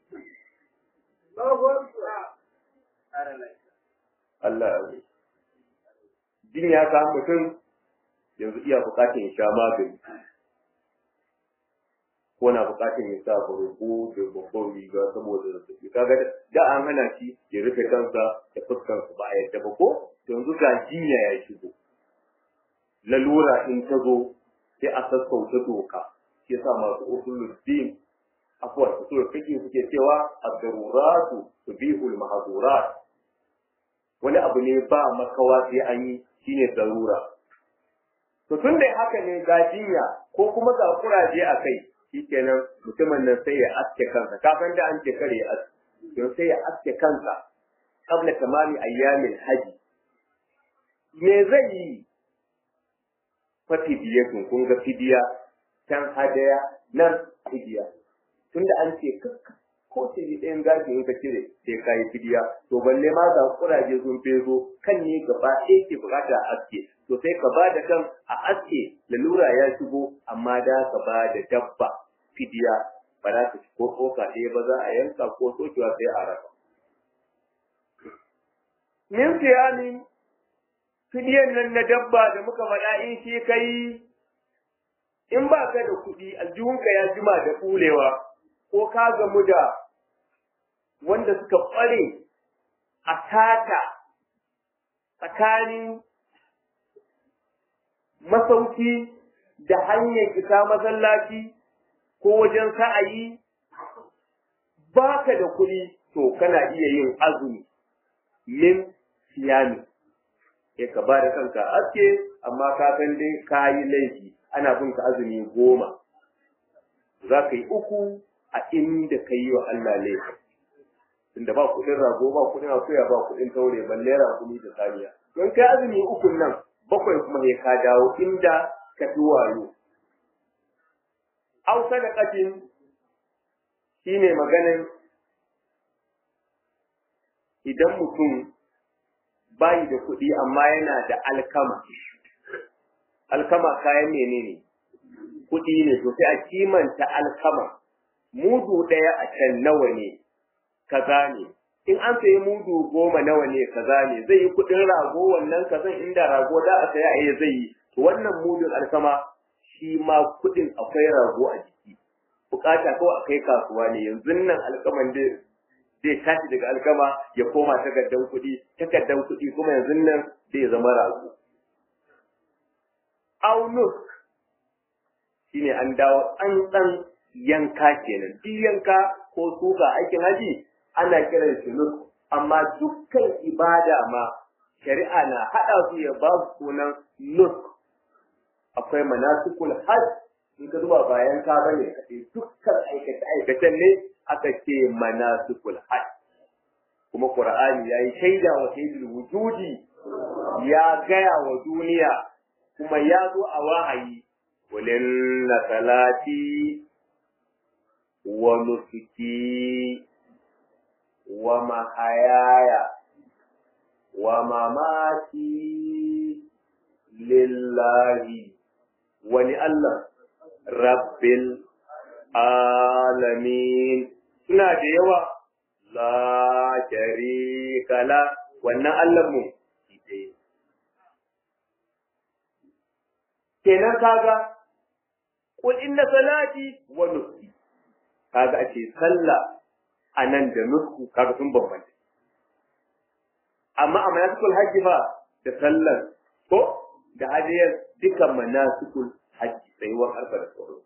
Allah ya jin ya samu mutum yanzu iya bukatun ya sha magani ko na bukatun ya sa barko da babban riga saboda zazzabi kaga da an hana shi ya rufe kansa da fuskarsa ba a yadda ba ko yanzu ga jinya ya shigo lalura in ta zo sai a sassauta doka shi yasa masu usulul din afwan usul fiqh suke cewa ad-daruratu tubihul mahdurat wani abu ne ba makawa sai an yi shine darura to tun da haka ne ga jinya ko kuma ga kuraje a kai shikenan mutumin nan sai ya aske kansa kafin da an ce kare aski don sai ya aske kansa qabla tamami ayyamin haji me zai yi fa fidiyatun kun ga fidiya can hadaya nan fidiya tunda an ce ko ce ni ɗayan gashi in ka cire sai ka yi fidiya to balle ma ga kuraje sun fezo kan ne gaba ɗaya ke bukata a aske to sai ka ba da kan a aske lalura ya shigo amma da ka ba da dabba fidiya ba za ka ci ko tsoka ɗaya ba za a yanka ko sokewa sai a raba. Min siyami fidiyan nan na dabba da muka faɗa in shi kai in ba ka da kuɗi aljihunka ya jima da ɓulewa ko ka gamu da wanda suka ƙware a tata tsakanin masauki da hanyar isa masallaci ko wajen sa'ayi ba ka da kuɗi to kana iya yin azumi min siyami ya ka ba da kanka aske amma ka san dai ka yi laifi ana bin ka azumi goma za ka yi uku a inda ka yi wa Allah laifi tunda ba kuɗin rago ba kuɗin akuya ba kuɗin taure balle rakumi da saniya don kai azumi ukun nan bakwai kuma ne ka dawo inda ka fi wayo au sadaqatin shine maganin idan mutum bayi da kuɗi amma yana da alkama alkama kayan menene kuɗi ne to sai a kimanta alkama mudu ɗaya a can nawa ne kaza ne in an sayi mudu goma nawa ne kaza ne zai yi kuɗin rago wannan kazan inda rago da a saya a zai yi to wannan mudun alkama shi ma kuɗin akwai rago a jiki bukata ko a kai kasuwa ne yanzu nan alkaman da zai tashi daga alkama ya koma takardan kuɗi takardan kuɗi kuma yanzu nan zai zama rago aunus shine an dawo an ɗan yanka kenan duk yanka ko suka aikin haji ana kiran shi nus amma dukkan ibada ma shari'a na haɗa su ya ba su sunan nus akwai manasikul hajj in ka zuba bayan ka bane kace dukkan aikace aikacen ne aka ce manasikul hajj kuma qur'ani yayi shaida wa sayyidul wujudi ya gaya wa duniya kuma ya zo a wahayi walinna salati wa nusuki wa mahayaya wa mamati lillahi wani Allah rabbil alamin suna da yawa la sharika la wannan Allah mu kenan kaga kul inna salati wa nusuki kaga ake sallah anan da nusku kaga sun bambanta amma a manasikul hajji fa da sallar ko da hadiyar dukan manasikul hajji tsayuwar arfa da tsoro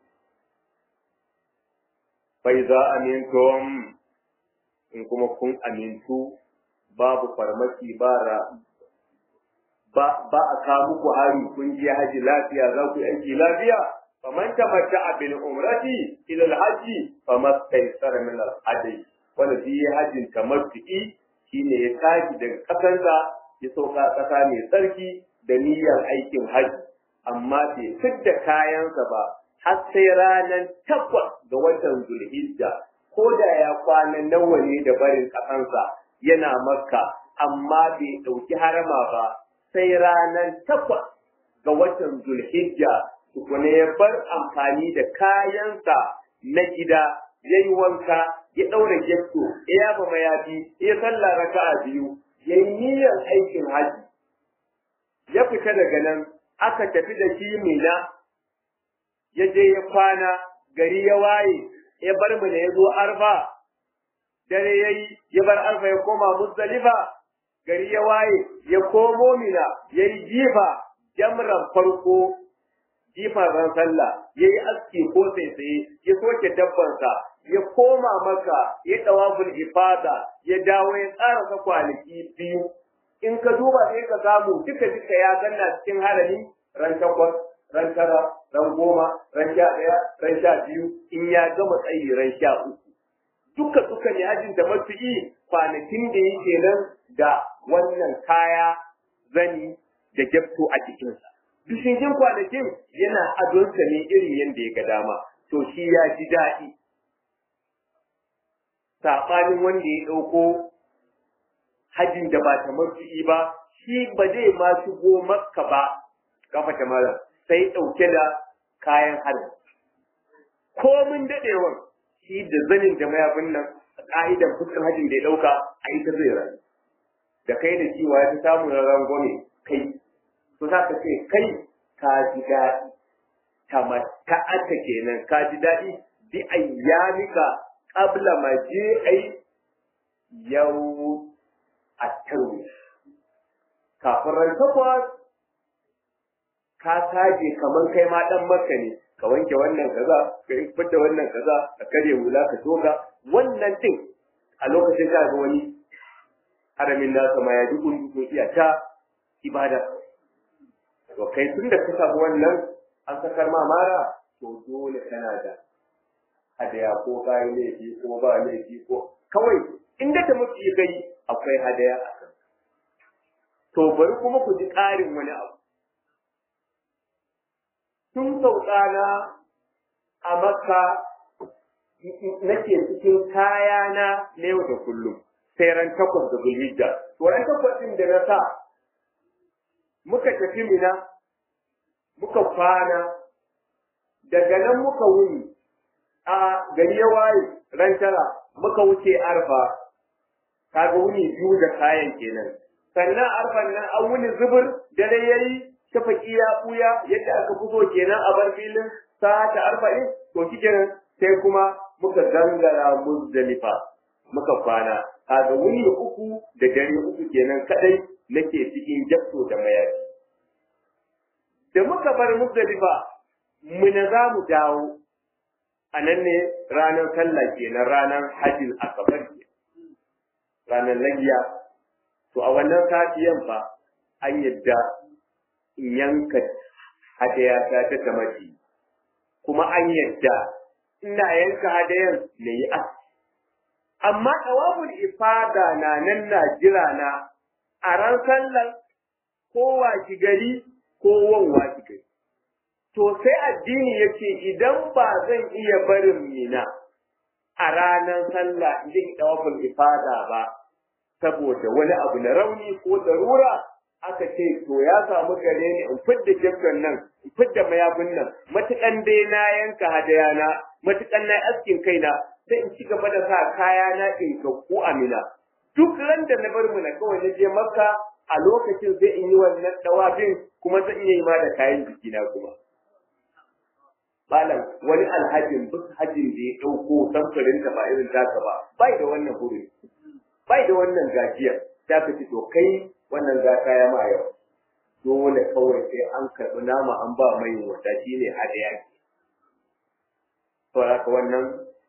fa iza amintum in kuma kun amintu babu farmaki bara ba ba a kawo muku hari kun je haji lafiya za ku yi aiki lafiya faman tamatta'a bil umrati ila al haji famastaysara min al hadi wanda shi ya hajjin tamattu'i shine ya tashi daga kasansa ya sauka kasa mai tsarki da niyyar aikin haji amma bai fidda kayansa ba har sai ranar takwas ga watan zulhijja ko da ya kwana nawa ne da barin kasansa yana makka amma bai ɗauki harama ba sai ranar takwas ga watan zulhijja tukuna ya bar amfani da kayansa na gida ya yi wanka ya ɗaura getto ya yaba mayafi ya sallah raka'a biyu ya yi niyyar aikin haji ya fita daga nan aka tafi da shi mina ya je ya kwana gari ya waye ya bar mu da ya zo arfa dare ya yi ya bar arfa ya koma muzdalifa gari ya waye ya komo mina ya yi jifa jamran farko jifa ran sallah ya yi aski ko tsaitsaye ya soke dabbansa ya koma maka ya dawaful ifada ya dawo ya tsara kwanaki biyu in ka duba sai ka samu duka duka ya ganna cikin harami ran takwas ran tara ran goma ran sha ɗaya ran sha biyu in ya gama tsayi ran sha uku duka duka ne hajjin da mafi'i kwanakin da yake nan da wannan kaya zani da gyafto a jikinsa. Bishigin kwanakin yana adonsa ne irin yadda ya ga dama, to shi ya ji daɗi. Saɓanin wanda ya ɗauko hajjin da ba ta mafi'i ba, shi ba zai ma shigo makka ba, kafa ta mara, sai ɗauke da kayan hajji. Komin daɗewan, shi da zanin da mayafin nan, a ƙa'idan fuskan hajjin da ya ɗauka, a ita zai rayu. Da kai da ciwa ya fi samun rangwame kai to za ka ce kai ka ji daɗi tamatta'ata kenan ka ji daɗi bi ayyamika qabla ma je ai yau a tarwi kafin ran takwas ka saje kamar kai ma dan maka ne ka wanke wannan kaza ka fidda wannan kaza ka kare hula ka toga wannan din a lokacin ka ga wani haramin nasa ma ya dukun dukun iya ta ibada to kai tun da ka samu wannan an sakar ma mara to dole kana da hadaya ko kayi laifi ko ba laifi ko kawai inda ta mutu kai akwai hadaya a kan to bari kuma ku ji ƙarin wani abu tun sauƙana a makka nake cikin kayana na yau da kullum sai ran takwas da zulhijja to ran takwas ɗin da na sa muka tafi mina muka kwana daga nan muka wuni a gari ya waye ran tara muka wuce arfa kaga wuni biyu da kayan kenan sannan arfan nan an wuni zubur dare yayi shafaki ya buya yadda aka fito kenan a bar filin sa ta arba'in to shikenan sai kuma muka gangara muzdalifa muka kwana kaga wuni uku da dare uku kenan kadai nake cikin jabto da mayafi da muka bar muzdalifa muna za mu dawo a nan ne ranar sallah kenan ranar hajjin akabar ke ranar lagiya to a wannan safiyan fa an yadda in yanka hadaya ta ta tamati kuma an yadda ina yanka hadayan na yi as amma tawabul ifada na nan na jira na a ran sallar kowa ki gari ko wanwa ki gari to sai addini yake idan ba zan iya barin mina a ranar sallah idan tawabul ifada ba saboda wani abu na rauni ko darura aka ce to ya samu gare ni in fidda jabban nan in fidda mayafin nan matukan dai na yanka hadayana matukan na askin kaina sai in ci gaba da sa kaya na in ku amina duk ran da na bar mu na kawai na je makka a lokacin zai in yi wannan dawafin kuma zan iya yi ma da kayan jikina kuma malam wani alhajin duk hajin da ya ɗauko samfurin ta ba irin taka ba bai da wannan huri bai da wannan gajiyar ta ka ci to kai wannan za ka ya ma yau dole kawai sai an karɓi nama an ba mai wata shi ne hadaya to haka wannan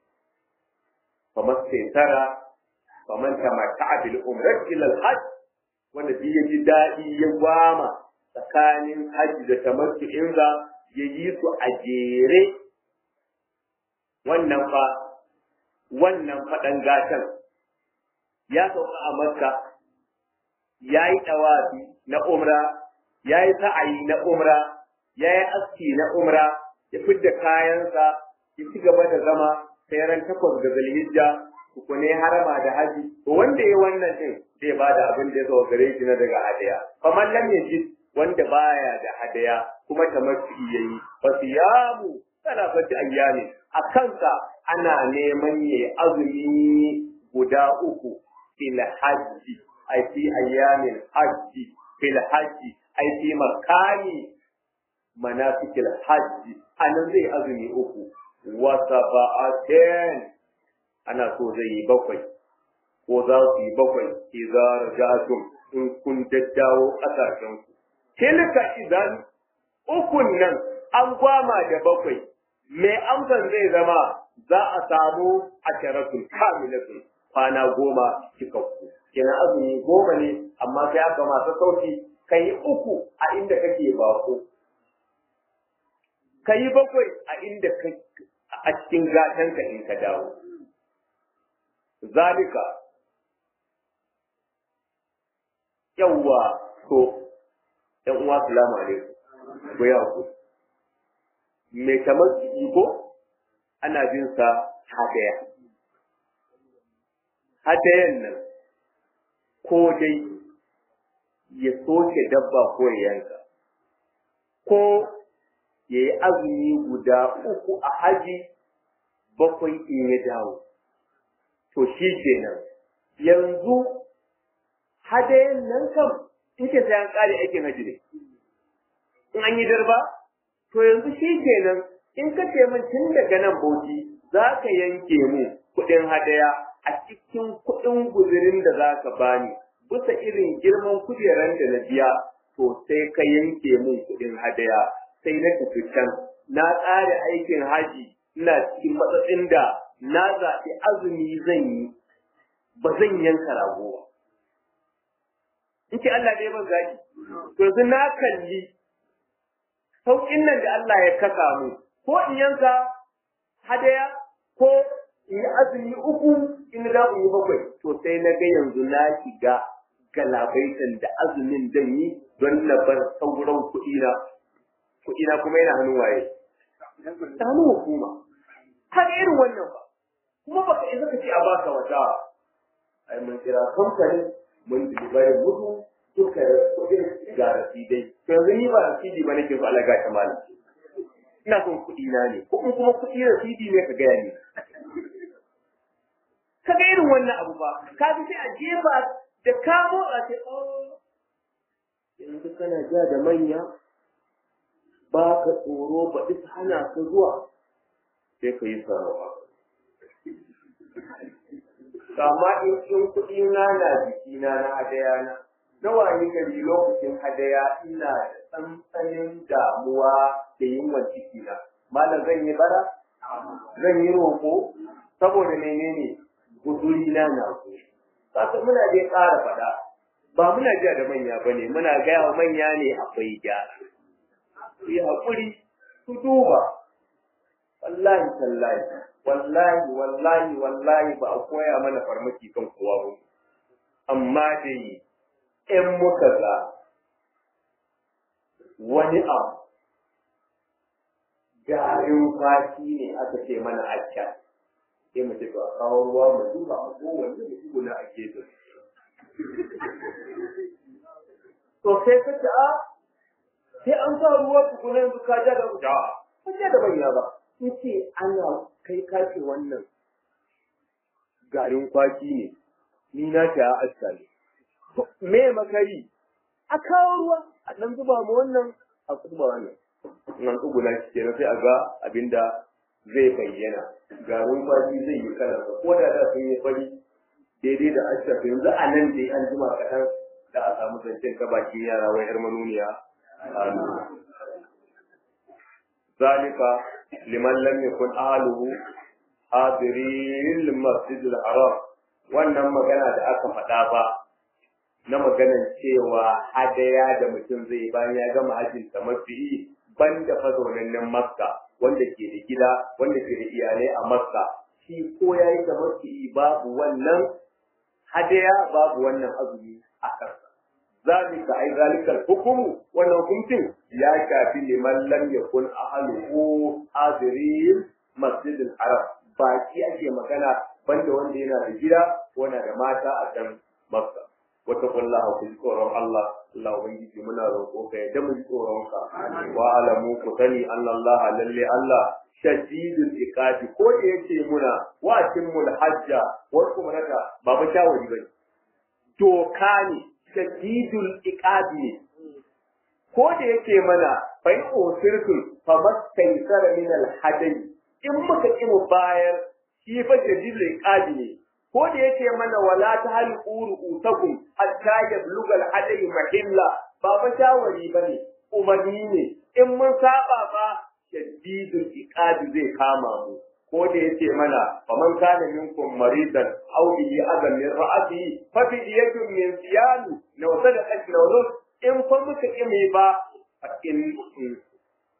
kamar sai tara kamar ta mata bil umrat ila al hajj wanda bi ya ji daɗi ya gwama tsakanin hajji da tamattu inza ya yi su a jere wannan fa wannan faɗan gatan ya sauka a makka ya yi ɗawafi na umra, ya yi sa'ayi na umra, ya yi aski na umra, ya fidda kayansa, ya ci gaba da zama sai ran takwas ga zalhijja, ne harama da haji, to wanda ya wannan ɗin zai ba da abin da ya zo gare shi na daga hadaya. Kamar lam ji wanda baya da hadaya kuma tamattu ya yi, fa siyamu salafati ayyami a kansa ana neman ya azumi guda uku fil hajji ai fi ayyamin hajji fil hajji ai fi makani manasikil hajji anan zai azumi uku wa saba'atin ana so zai yi bakwai ko za su yi bakwai idza rajatum in kun daddawo kasashen ku tilka idan ukun nan an gwama da bakwai mai amsan zai zama za a samu asharatul kamilatun kwana goma cikakku kenan azumi goma ne amma sai aka masu sauki ka yi uku a inda kake bako ka yi bakwai a inda a cikin gatanka in ka dawo zalika yawwa to ɗan uwa salamu alaikum ko ya ku mai kamar ko ana bin sa hadaya hadayan nan ko dai ya soke dabba ko ya yanka ko ya yi azumi guda uku a haji bakwai in ya dawo to shi kenan yanzu hadayen nan kam in ke sai an kare aikin haji ne in an yi darba to yanzu shi kenan in ka ce min tun daga nan bauchi za ka yanke mu kuɗin hadaya a cikin kuɗin guzurin da za ka bani bisa irin girman kujeran da na biya to sai ka yanke mun kuɗin hadaya sai na tafi can na tsara aikin haji ina cikin matsatsin da na zaɓi azumi zan yi ba zan yanka rago ba in ce Allah dai ban gaji to yanzu na kalli sauƙin nan da Allah ya kasa mu ko in yanka hadaya ko in yi azumi uku in da in yi bakwai to sai na ga yanzu na shiga galabaitan da azumin zan yi don na bar sauran kuɗina kuɗina kuma yana hannun waye ta hannun hukuma haka irin wannan ba kuma baka isa ka ce a baka wata ai mun kira kamfani mun dilibarin mutu duka da kuɗin ga rasidai to yanzu ni ba rasidi ba nake so Allah ga ta malam ina son kuɗi na ne ko in kuma kuɗi rasidi ne ka gaya ni ka ga irin wannan abu ba ka bi sai a jefa da ka motsa sai oh yanzu kana ja da manya ba ka tsoro ba duk hana ka zuwa sai ka yi sarawa amma in in kuɗi na na jikina na hadaya na nawa ni gari lokacin hadaya ina da tsantsanin damuwa da yunwan ciki na malam zan yi bara zan yi roƙo saboda menene guduri na na ku kasa muna dai ƙara faɗa ba muna jiya da manya ba ne muna gaya wa manya ne akwai gyara su yi haƙuri su duba wallahi tallahi wallahi wallahi wallahi ba a koya mana farmaki kan kowa ba amma dai in muka ga wani abu garin kwaki ne aka ce mana acca sai mu ce to a kawo ruwa mu duba a kowanne mu tsuguna a gefen to sai ka ce a sai an sa ruwa tukuna yanzu ka ja da ja ka ja da manya ba sai ce ana kai kace wannan garin kwaki ne ni na ta a acca ne me makari a kawo ruwa a dan zuba mu wannan a zuba wannan nan tsuguna shi kenan sai a ga abinda zai bayyana garin kwaki zai yi kalar ko da da sun yi fari daidai da ashar yanzu a nan dai an jima kaɗan da a samu zancen ka bakin yara wai yar manuniya zalika liman lam yakun ahluhu hadiril masjidil haram wannan magana da aka faɗa ba na maganan cewa hadaya da mutum zai bayan ya gama hajjin ta mafi banda fazaunannen makka wanda ke da gida wanda ke da iyalai a makka shi ko ya yi da mafi babu wannan hadaya babu wannan azumi a kansa zalika ai zalikal hukumu wannan hukuncin ya shafi liman lam yakun ahluhu hadirin masjidil haram baki ake magana banda wanda yana da gida ko na da mata a can makka wata kullaha ku ji tsoron Allah Allah ubangiji muna roƙo ka yadda mu ji tsoron ka wa alamu ku sani Allah lalle Allah shadidul iqabi ko da yake muna wa timmul hajja wa kumrata ba ba shawari bane doka ne shadidul iqabi ne ko da yake mana fa in usirtum fa mastaysara min al hadayi in muka ki mu bayar shi fa shadidul iqabi ne ko da yake mana wala ta hali uru utakum hatta yabluga al-hadayi mahilla ba fa shawari bane umarni ne in mun saba ba shadidul iqabi zai kama mu ko da yake mana faman kana minkum maridan aw bihi adan min ra'ati fa fi yadin min siyam law sadaqat law in fa muka kime ba in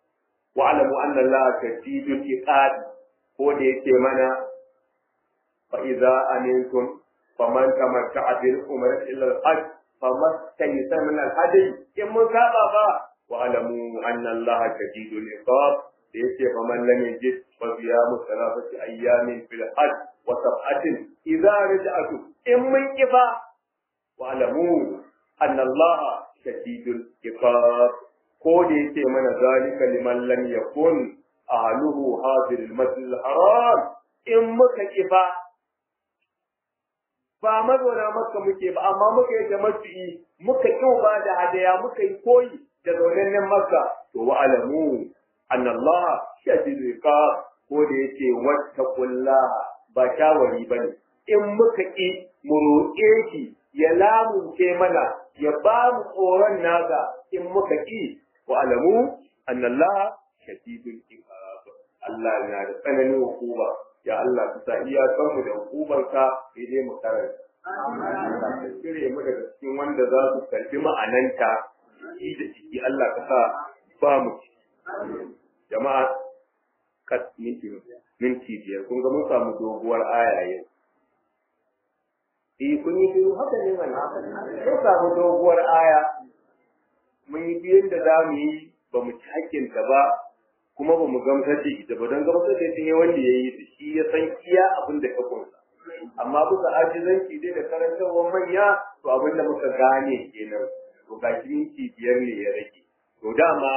wa alamu anna allaha shadidul iqabi ko da yake mana fa idza amintum faman tamatta'a bil umrati ila al-hajj famastaysara min al-hadi in mun saba ba wa alamu anna allaha shadidul iqab da yace faman lam yajid fa siyamu thalathati ayyamin fil hajj wa sab'atin idza raja'tu in mun kifa wa alamu anna allaha shadidul iqab ko da yake mana zalika liman lam yakun ahluhu hadir al-masjid al-haram in muka kifa ba mazauna makka muke ba amma muka yi tamattu'i muka kiwo ba da hadaya muka yi koyi da zaunannen makka to wa alamu anna Allah shadidul iqab ko da yace wattaqullaha ba shawari bane in muka ki mu roƙe shi ya lamunce mana ya ba mu tsoron nasa in muka ki wa alamu anna Allah shadidul iqab Allah yana da tsananin hukuma ya Allah ka sa iyakan mu da hukumarka sai dai mu karanta Allah ka cire mu daga cikin wanda za su karbi ma'ananta shi da ciki Allah ka sa ba mu jama'a kat minti minti biyar kun ga mun samu doguwar aya yau eh kun yi shiru haka ne mana mun samu doguwar aya mun yi biyan da za mu yi ba mu ci hakkinta ba kuma ba mu gamsar da ita ba don gamsar da ita ne wanda ya yi da shi ya san iya abin da ka kunsa amma bisa ajizanci dai da karantarwar manya to abin da muka gane kenan to ga shi minti biyar ne ya rage to dama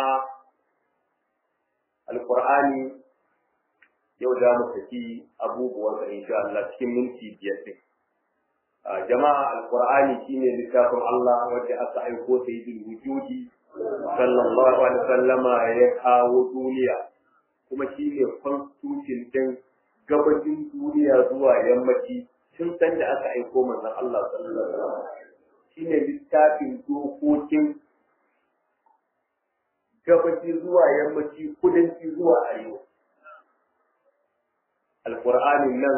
alqur'ani yau za mu tafi abubuwan sa insha Allah cikin minti biyar din jama'a alqur'ani shine littafin Allah wanda aka aiko sayyidul wujudi sallallahu alaihi wasallama ya kawo duniya kuma shi ne constitution din gabashin duniya zuwa yammaci tun san da aka aiko manzon Allah sallallahu alaihi wasallam shi ne littafin dokokin gabashi zuwa yammaci kudanci zuwa arewa alqur'anin nan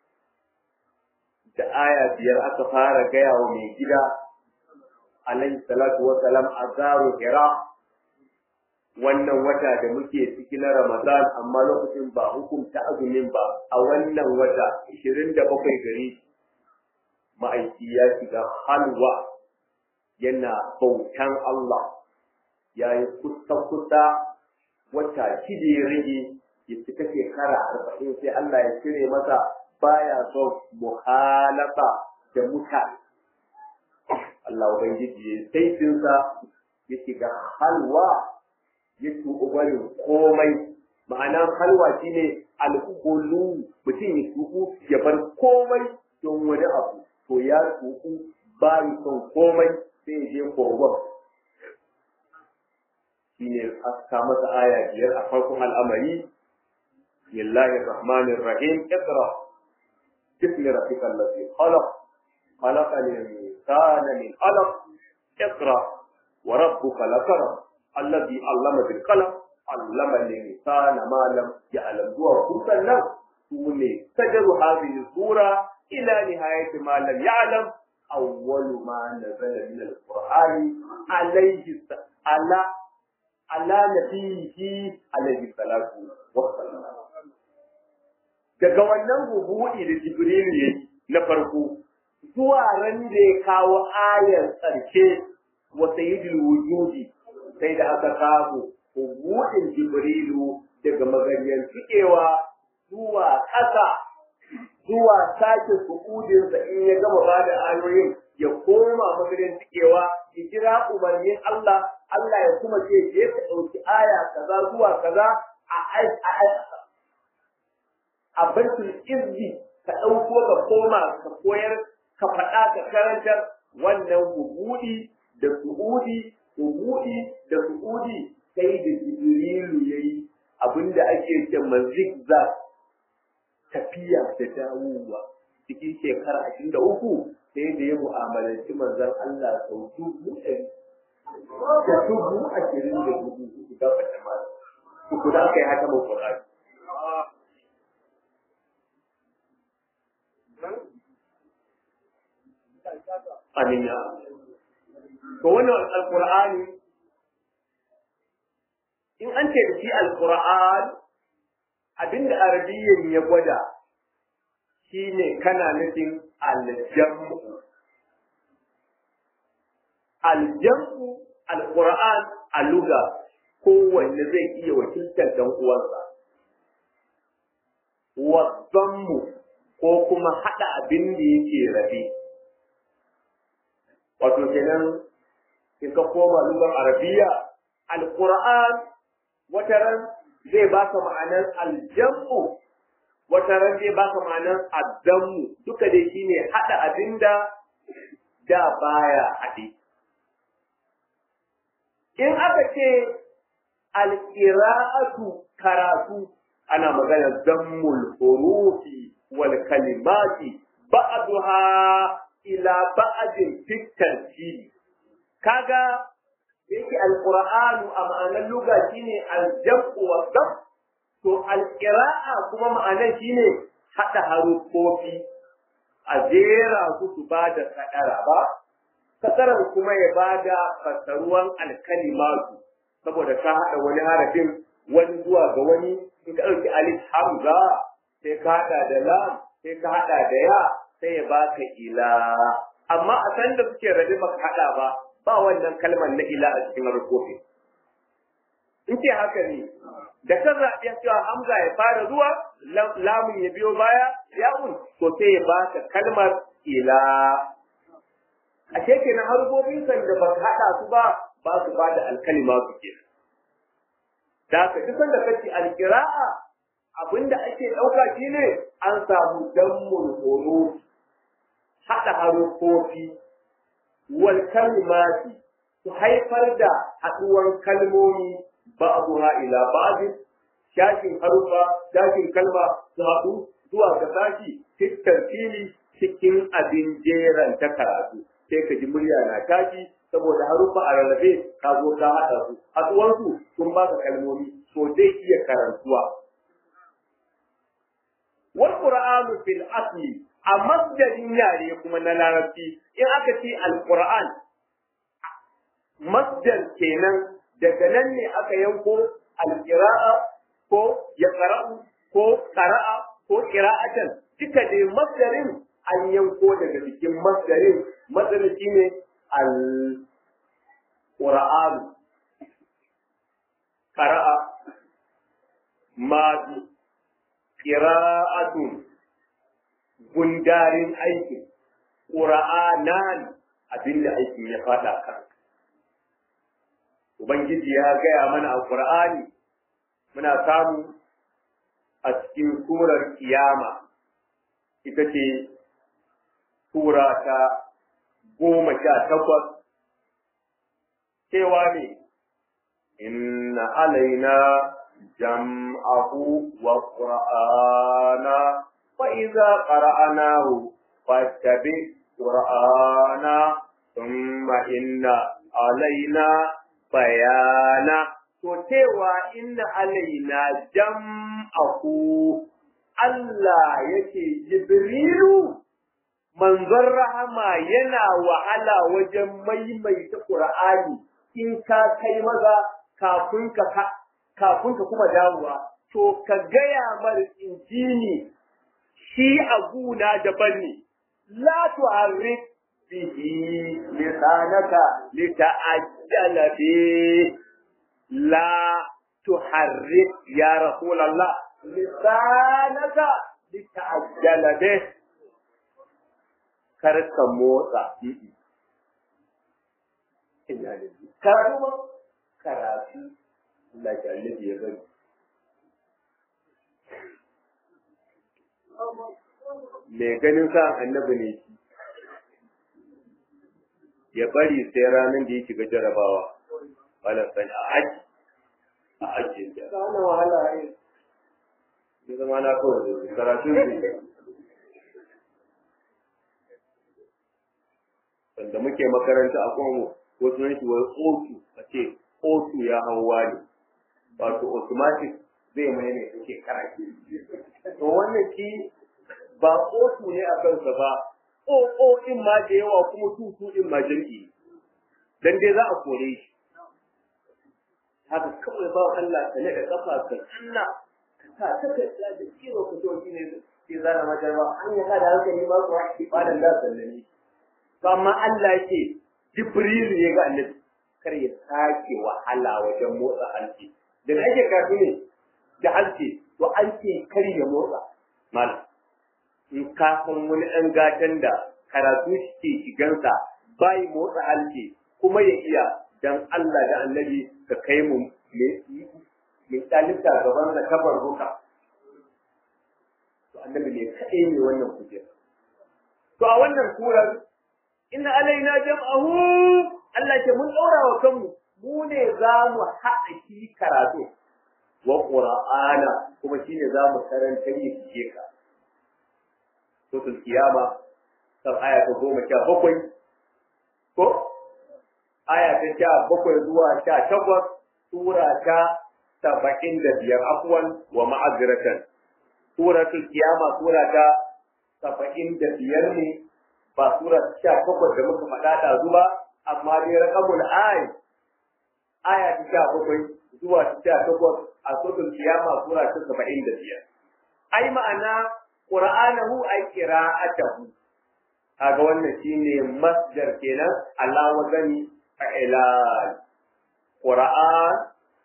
da aya biyar aka fara gaya wa mai gida alaihi salatu wa salam a zaro hira wannan wata da muke ciki na ramadan amma lokacin ba hukunta azumin ba a wannan wata 27 gari ma'aiki ya shiga halwa yana bautan Allah ya yi kusa-kusa wata shida ya rage ya cika shekara arba'in sai Allah ya cire masa baya son muhalafa da mutane Allah Ubangiji ya saifinsa ya shiga halwa ya tuɓi barin komai ma'ana halwa shine al'ulu mutum ya tuɓu ya bar komai don wani abu to ya tuɓu bayi son komai sai ya je kogon shine aka masa aya biyar a farkon al'amari lillahi rahmanir rahim iqra bismi rabbikal ladzi khalaq خلق الإنسان من علق اقرأ وربك لكرم الذي علم بالقلم علم الإنسان ما لم يعلم هو كسنا سوني سجل هذه السورة إلى نهاية ما لم يعلم أول ما نزل من القرآن عليه على على نبيه عليه الصلاة والسلام daga wannan hubuɗi da Jibril ya na farko zuwa ran da ya kawo ayar tsarke wa sayyidul wujudi sai da aka kawo hubudin jibrilu daga maganyan cikewa zuwa ƙasa zuwa sake su'udinsa in ya gama ba da ayoyin ya koma maganyan cikewa ya jira umarnin Allah Allah ya kuma ce je ka ɗauki aya kaza zuwa kaza a a baitul izzi ka ɗauko ka koma ka koyar ka faɗa ka karantar wannan hubudi da su'udi hubudi da su'udi sai da jibrilu yayi abinda ake ce zigzag tafiya da dawowa cikin shekara ashirin da uku sai da ya mu'amalanci manzon Allah sau dubu ɗari da dubu ashirin da dubu uku ga fata ma uku da aka yi haka mai Qur'ani Amin ya To wannan alƙur'ani in an ce da shi alƙur'an abinda arabiyyan ya gwada shine kana nufin aljamu aljamu alquran a luga kowanne zai iya wakiltar dan uwansa wasammu ko kuma hada abin da yake rabe wato kenan in ka koma lugar arabiya alquran wataran zai baka ma'anar aljamu wataran zai baka ma'anar addamu duka dai shine hada abinda da baya haɗe in aka ce alƙira'atu karatu ana magana zammul hurufi wal kalimati ba'daha ila ba'din fit tartibi kaga yake alqur'anu a ma'anar lugha shine aljam'u wa dam to alqira'a kuma ma'anar shine hada harufofi a jera su su bada kadara ba kasaran kuma ya bada fasaruwan alkalimatu saboda ka haɗa wani harafin wani zuwa ga wani in ka ɗauki alif hamza sai ka haɗa da lam sai ka haɗa da ya sai ya baka ila amma a san da suke rabe baka haɗa ba ba wannan kalmar na ila a cikin harkofi in ce haka ne da ka zaɓi cewa hamza ya fara zuwa lamun ya biyo baya ya'un to sai ya baka kalmar ila a kenan harkokin san da baka haɗa su ba ba su ba da alkalima su ke. Da ka duk sanda kace alkira'a abinda ake ɗauka shi ne an samu dammul horo haɗa harufofi wal kalimati su haifar da haɗuwan kalmomi ba'duha ila ba'din shashin harufa shashin kalma su haɗu zuwa ga sashi fitar fili cikin abin jeran ta karatu sai ka ji murya na tashi saboda haruffa a rarrabe ka zo ka haɗa su haɗuwansu sun ba ka kalmomi to zai iya karantuwa wal qur'anu fil asli a masdarin yare kuma na larabci in aka ce alquran masdar kenan daga nan ne aka yanko alqira'a ko ya qara'u ko qara'a ko qira'atan duka dai masdarin an yanko daga cikin masdarin masdarin shine al Qur'an qara'a madi qira'atun gundarin aikin qur'anan abinda aikin ya fada kan ubangiji ya gaya mana a qur'ani muna samu a cikin surar kiyama ita ce sura ta goma sha takwas cewa ne inna alaina jam'ahu wa qur'ana fa idza qara'nahu fattabi qur'ana thumma inna alaina bayana to cewa inna alaina jam'ahu Allah yake Jibrilu manzon rahama yana wahala wajen maimaita Qur'ani in ka kai maza kafin ka kafin ka kuma dawowa to ka gaya mar injini shi aguna daban ne la tu'arrik bihi lisanaka lita'ajjala bi la tuharrik ya rasulullah lisanaka lita'ajjala bi kar ka motsa karatu ma karatu Allah ya annabi ya bari mai ganin sa annabi ne ya bari sai ranar da ya shiga jarabawa wala sani a aji a aji ya kana wahala ai ya zama na kawai karatu ne wanda muke makaranta a kuma wasu nan shi wani otu a ce otu ya hauwa ne wato automatic zai mai ne take karaki to wannan ki ba otu ne a kansa ba o o din ma da yawa kuma tutu din ma jirgi dan dai za a kore shi haka kawai ba Allah ka nada kafa ka Allah ka sa ta ka da kiro ka to ne sai zana majarba an yi da hankali ba kuwa ibadan da sallame to amma Allah yake Jibril ya ga annabi kar ya sake wahala wajen motsa halki da ake kafi ne da halki to an ce kar ya motsa malam in ka san wani ɗan gatan da karatu ke shigansa bai motsa halki kuma ya iya dan Allah da annabi ka kai mu mai ɗalibta gaban da kabar ruka to annabi ne kaɗai ne wannan kujera to a wannan surar inna alaina jam'ahu Allah ke mun ɗaura wa kanmu mu ne za mu haɗa shi karatu wa qur'ana kuma shine za mu karanta yi ke ka suratul qiyama kan aya ta goma sha bakwai ko aya ta sha bakwai zuwa sha takwas sura ta saba'in da biyar afwan wa ma'aziratan suratul qiyama sura ta saba'in da biyar ne ba sura sha takwas da muka faɗa da zuba amma dai raqamul ay aya ta sha bakwai zuwa ta sha takwas a suratul qiyama sura ta saba'in da biyar ai ma'ana qur'anahu ay qira'atuhu kaga wannan shine masdar kenan ala wazani fa'ilal qur'an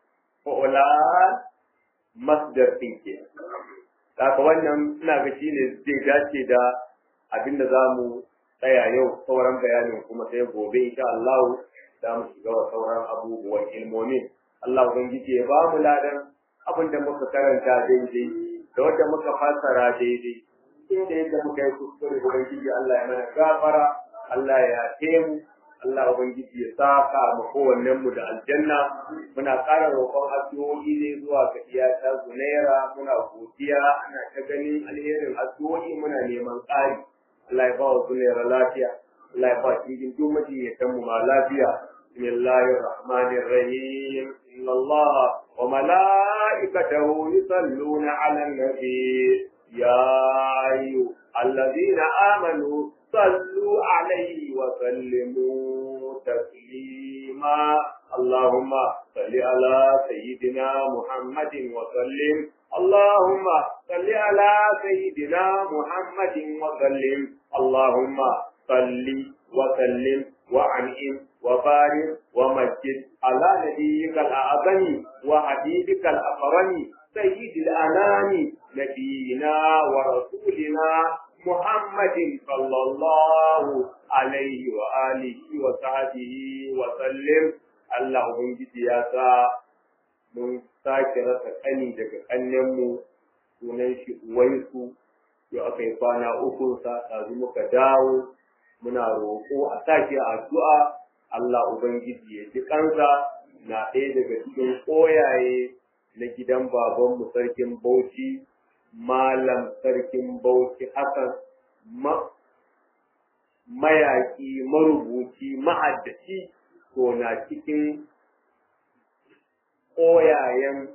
fa'ulan masdar din kenan Kaka wannan ina ga shi ne zai dace da abin da za mu tsaya yau sauran bayanin kuma sai gobe insha Allah za mu shiga wa sauran abubuwan ilmomi. Allah Ubangiji ya ba mu ladan abin da muka karanta daidai da wanda muka fassara daidai. Inda yadda muka yi kuskure Ubangiji Allah ya mana gafara, Allah ya yafe mu, Allah Ubangiji ya saka mu kowannen mu da aljanna muna ƙara roƙon addu'o'i ne zuwa ga iyata Zunaira muna godiya ana ta ganin alherin addu'o'i muna neman ƙari Allah ya ba wa Zunaira lafiya Allah ya ba cikin duk majiyatan mu ma lafiya bismillahir rahmanir rahim inna Allah wa malaikatahu yusalluna 'alan nabi ya ayyuhalladhina amanu صلوا عليه وسلموا تسليما اللهم صل على سيدنا محمد وسلم اللهم صل على سيدنا محمد وسلم اللهم صل وسلم وعنئم وبارك ومجد على نبيك الأعظم وحبيبك الأكرم سيد الأنام نبينا ورسولنا محمد صلى الله عليه وآله وصحبه وسلم Allah Ubangiji ya sa mun sake rasa kani daga kannenmu sunan shi Uwaisu yau aka yi kwana uku sa ɗazu muka dawo muna roƙo a sake addu'a Allah Ubangiji ya ji kansa na ɗaya daga cikin koyaye na gidan babanmu sarkin Bauchi Malam Sarkin Bauchi Hassan mayaƙi, marubuci, ma'addaci, to na cikin ƙoyayen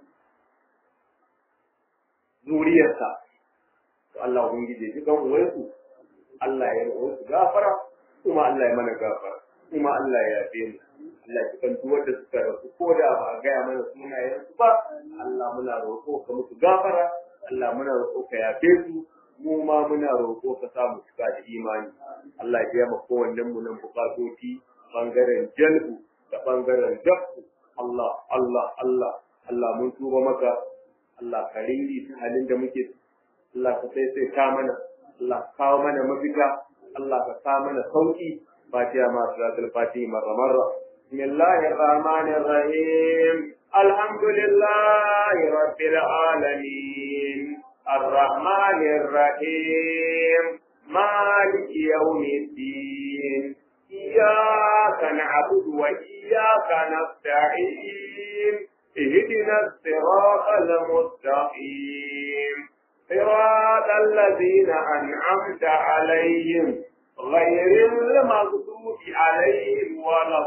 zuriyarsa. To Allah Ubangiji ji kan uwansu, Allah ya uwansu gafara, kuma Allah ya mana gafara, kuma Allah ya yafe mu. Allah ya kan duk wanda suka rasu ko da ba a gaya mana sunayensu ba, Allah muna roƙo ka musu gafara, Allah muna roƙo ka yafe su mu ma muna roƙo ka samu cika da imani Allah ya biya kowannen mu nan bukatoci bangaren jalbu da bangaren dafu Allah Allah Allah Allah mun tuba maka Allah ka ringi halin da muke Allah ka sai sai ka mana Allah ka kawo mana mafita Allah ka sa mana sauki fatiha ma salatul fatiha marra marra بسم الله الرحمن الرحيم الحمد لله رب العالمين الرحمن الرحيم مالك يوم الدين إياك نعبد وإياك نستعين اهدنا الصراط المستقيم صراط الذين أنعمت عليهم غير المغضوب عليهم ولا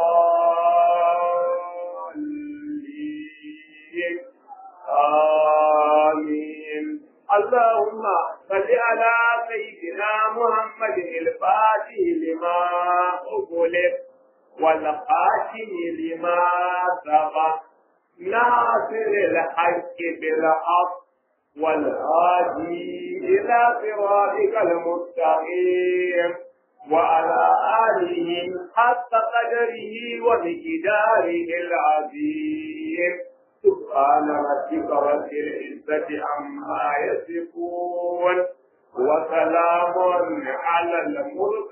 الضالين آمين اللهم صل على سيدنا محمد الفاتح لما أغلق والخاتم لما سبق ناصر الحق بالحق والهادي إلى صراطك المستقيم وعلى آله حق قدره ومقداره العظيم سبحان ربك رب العزة عما يصفون وسلام على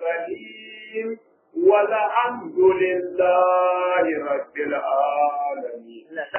المرسلين والحمد لله رب العالمين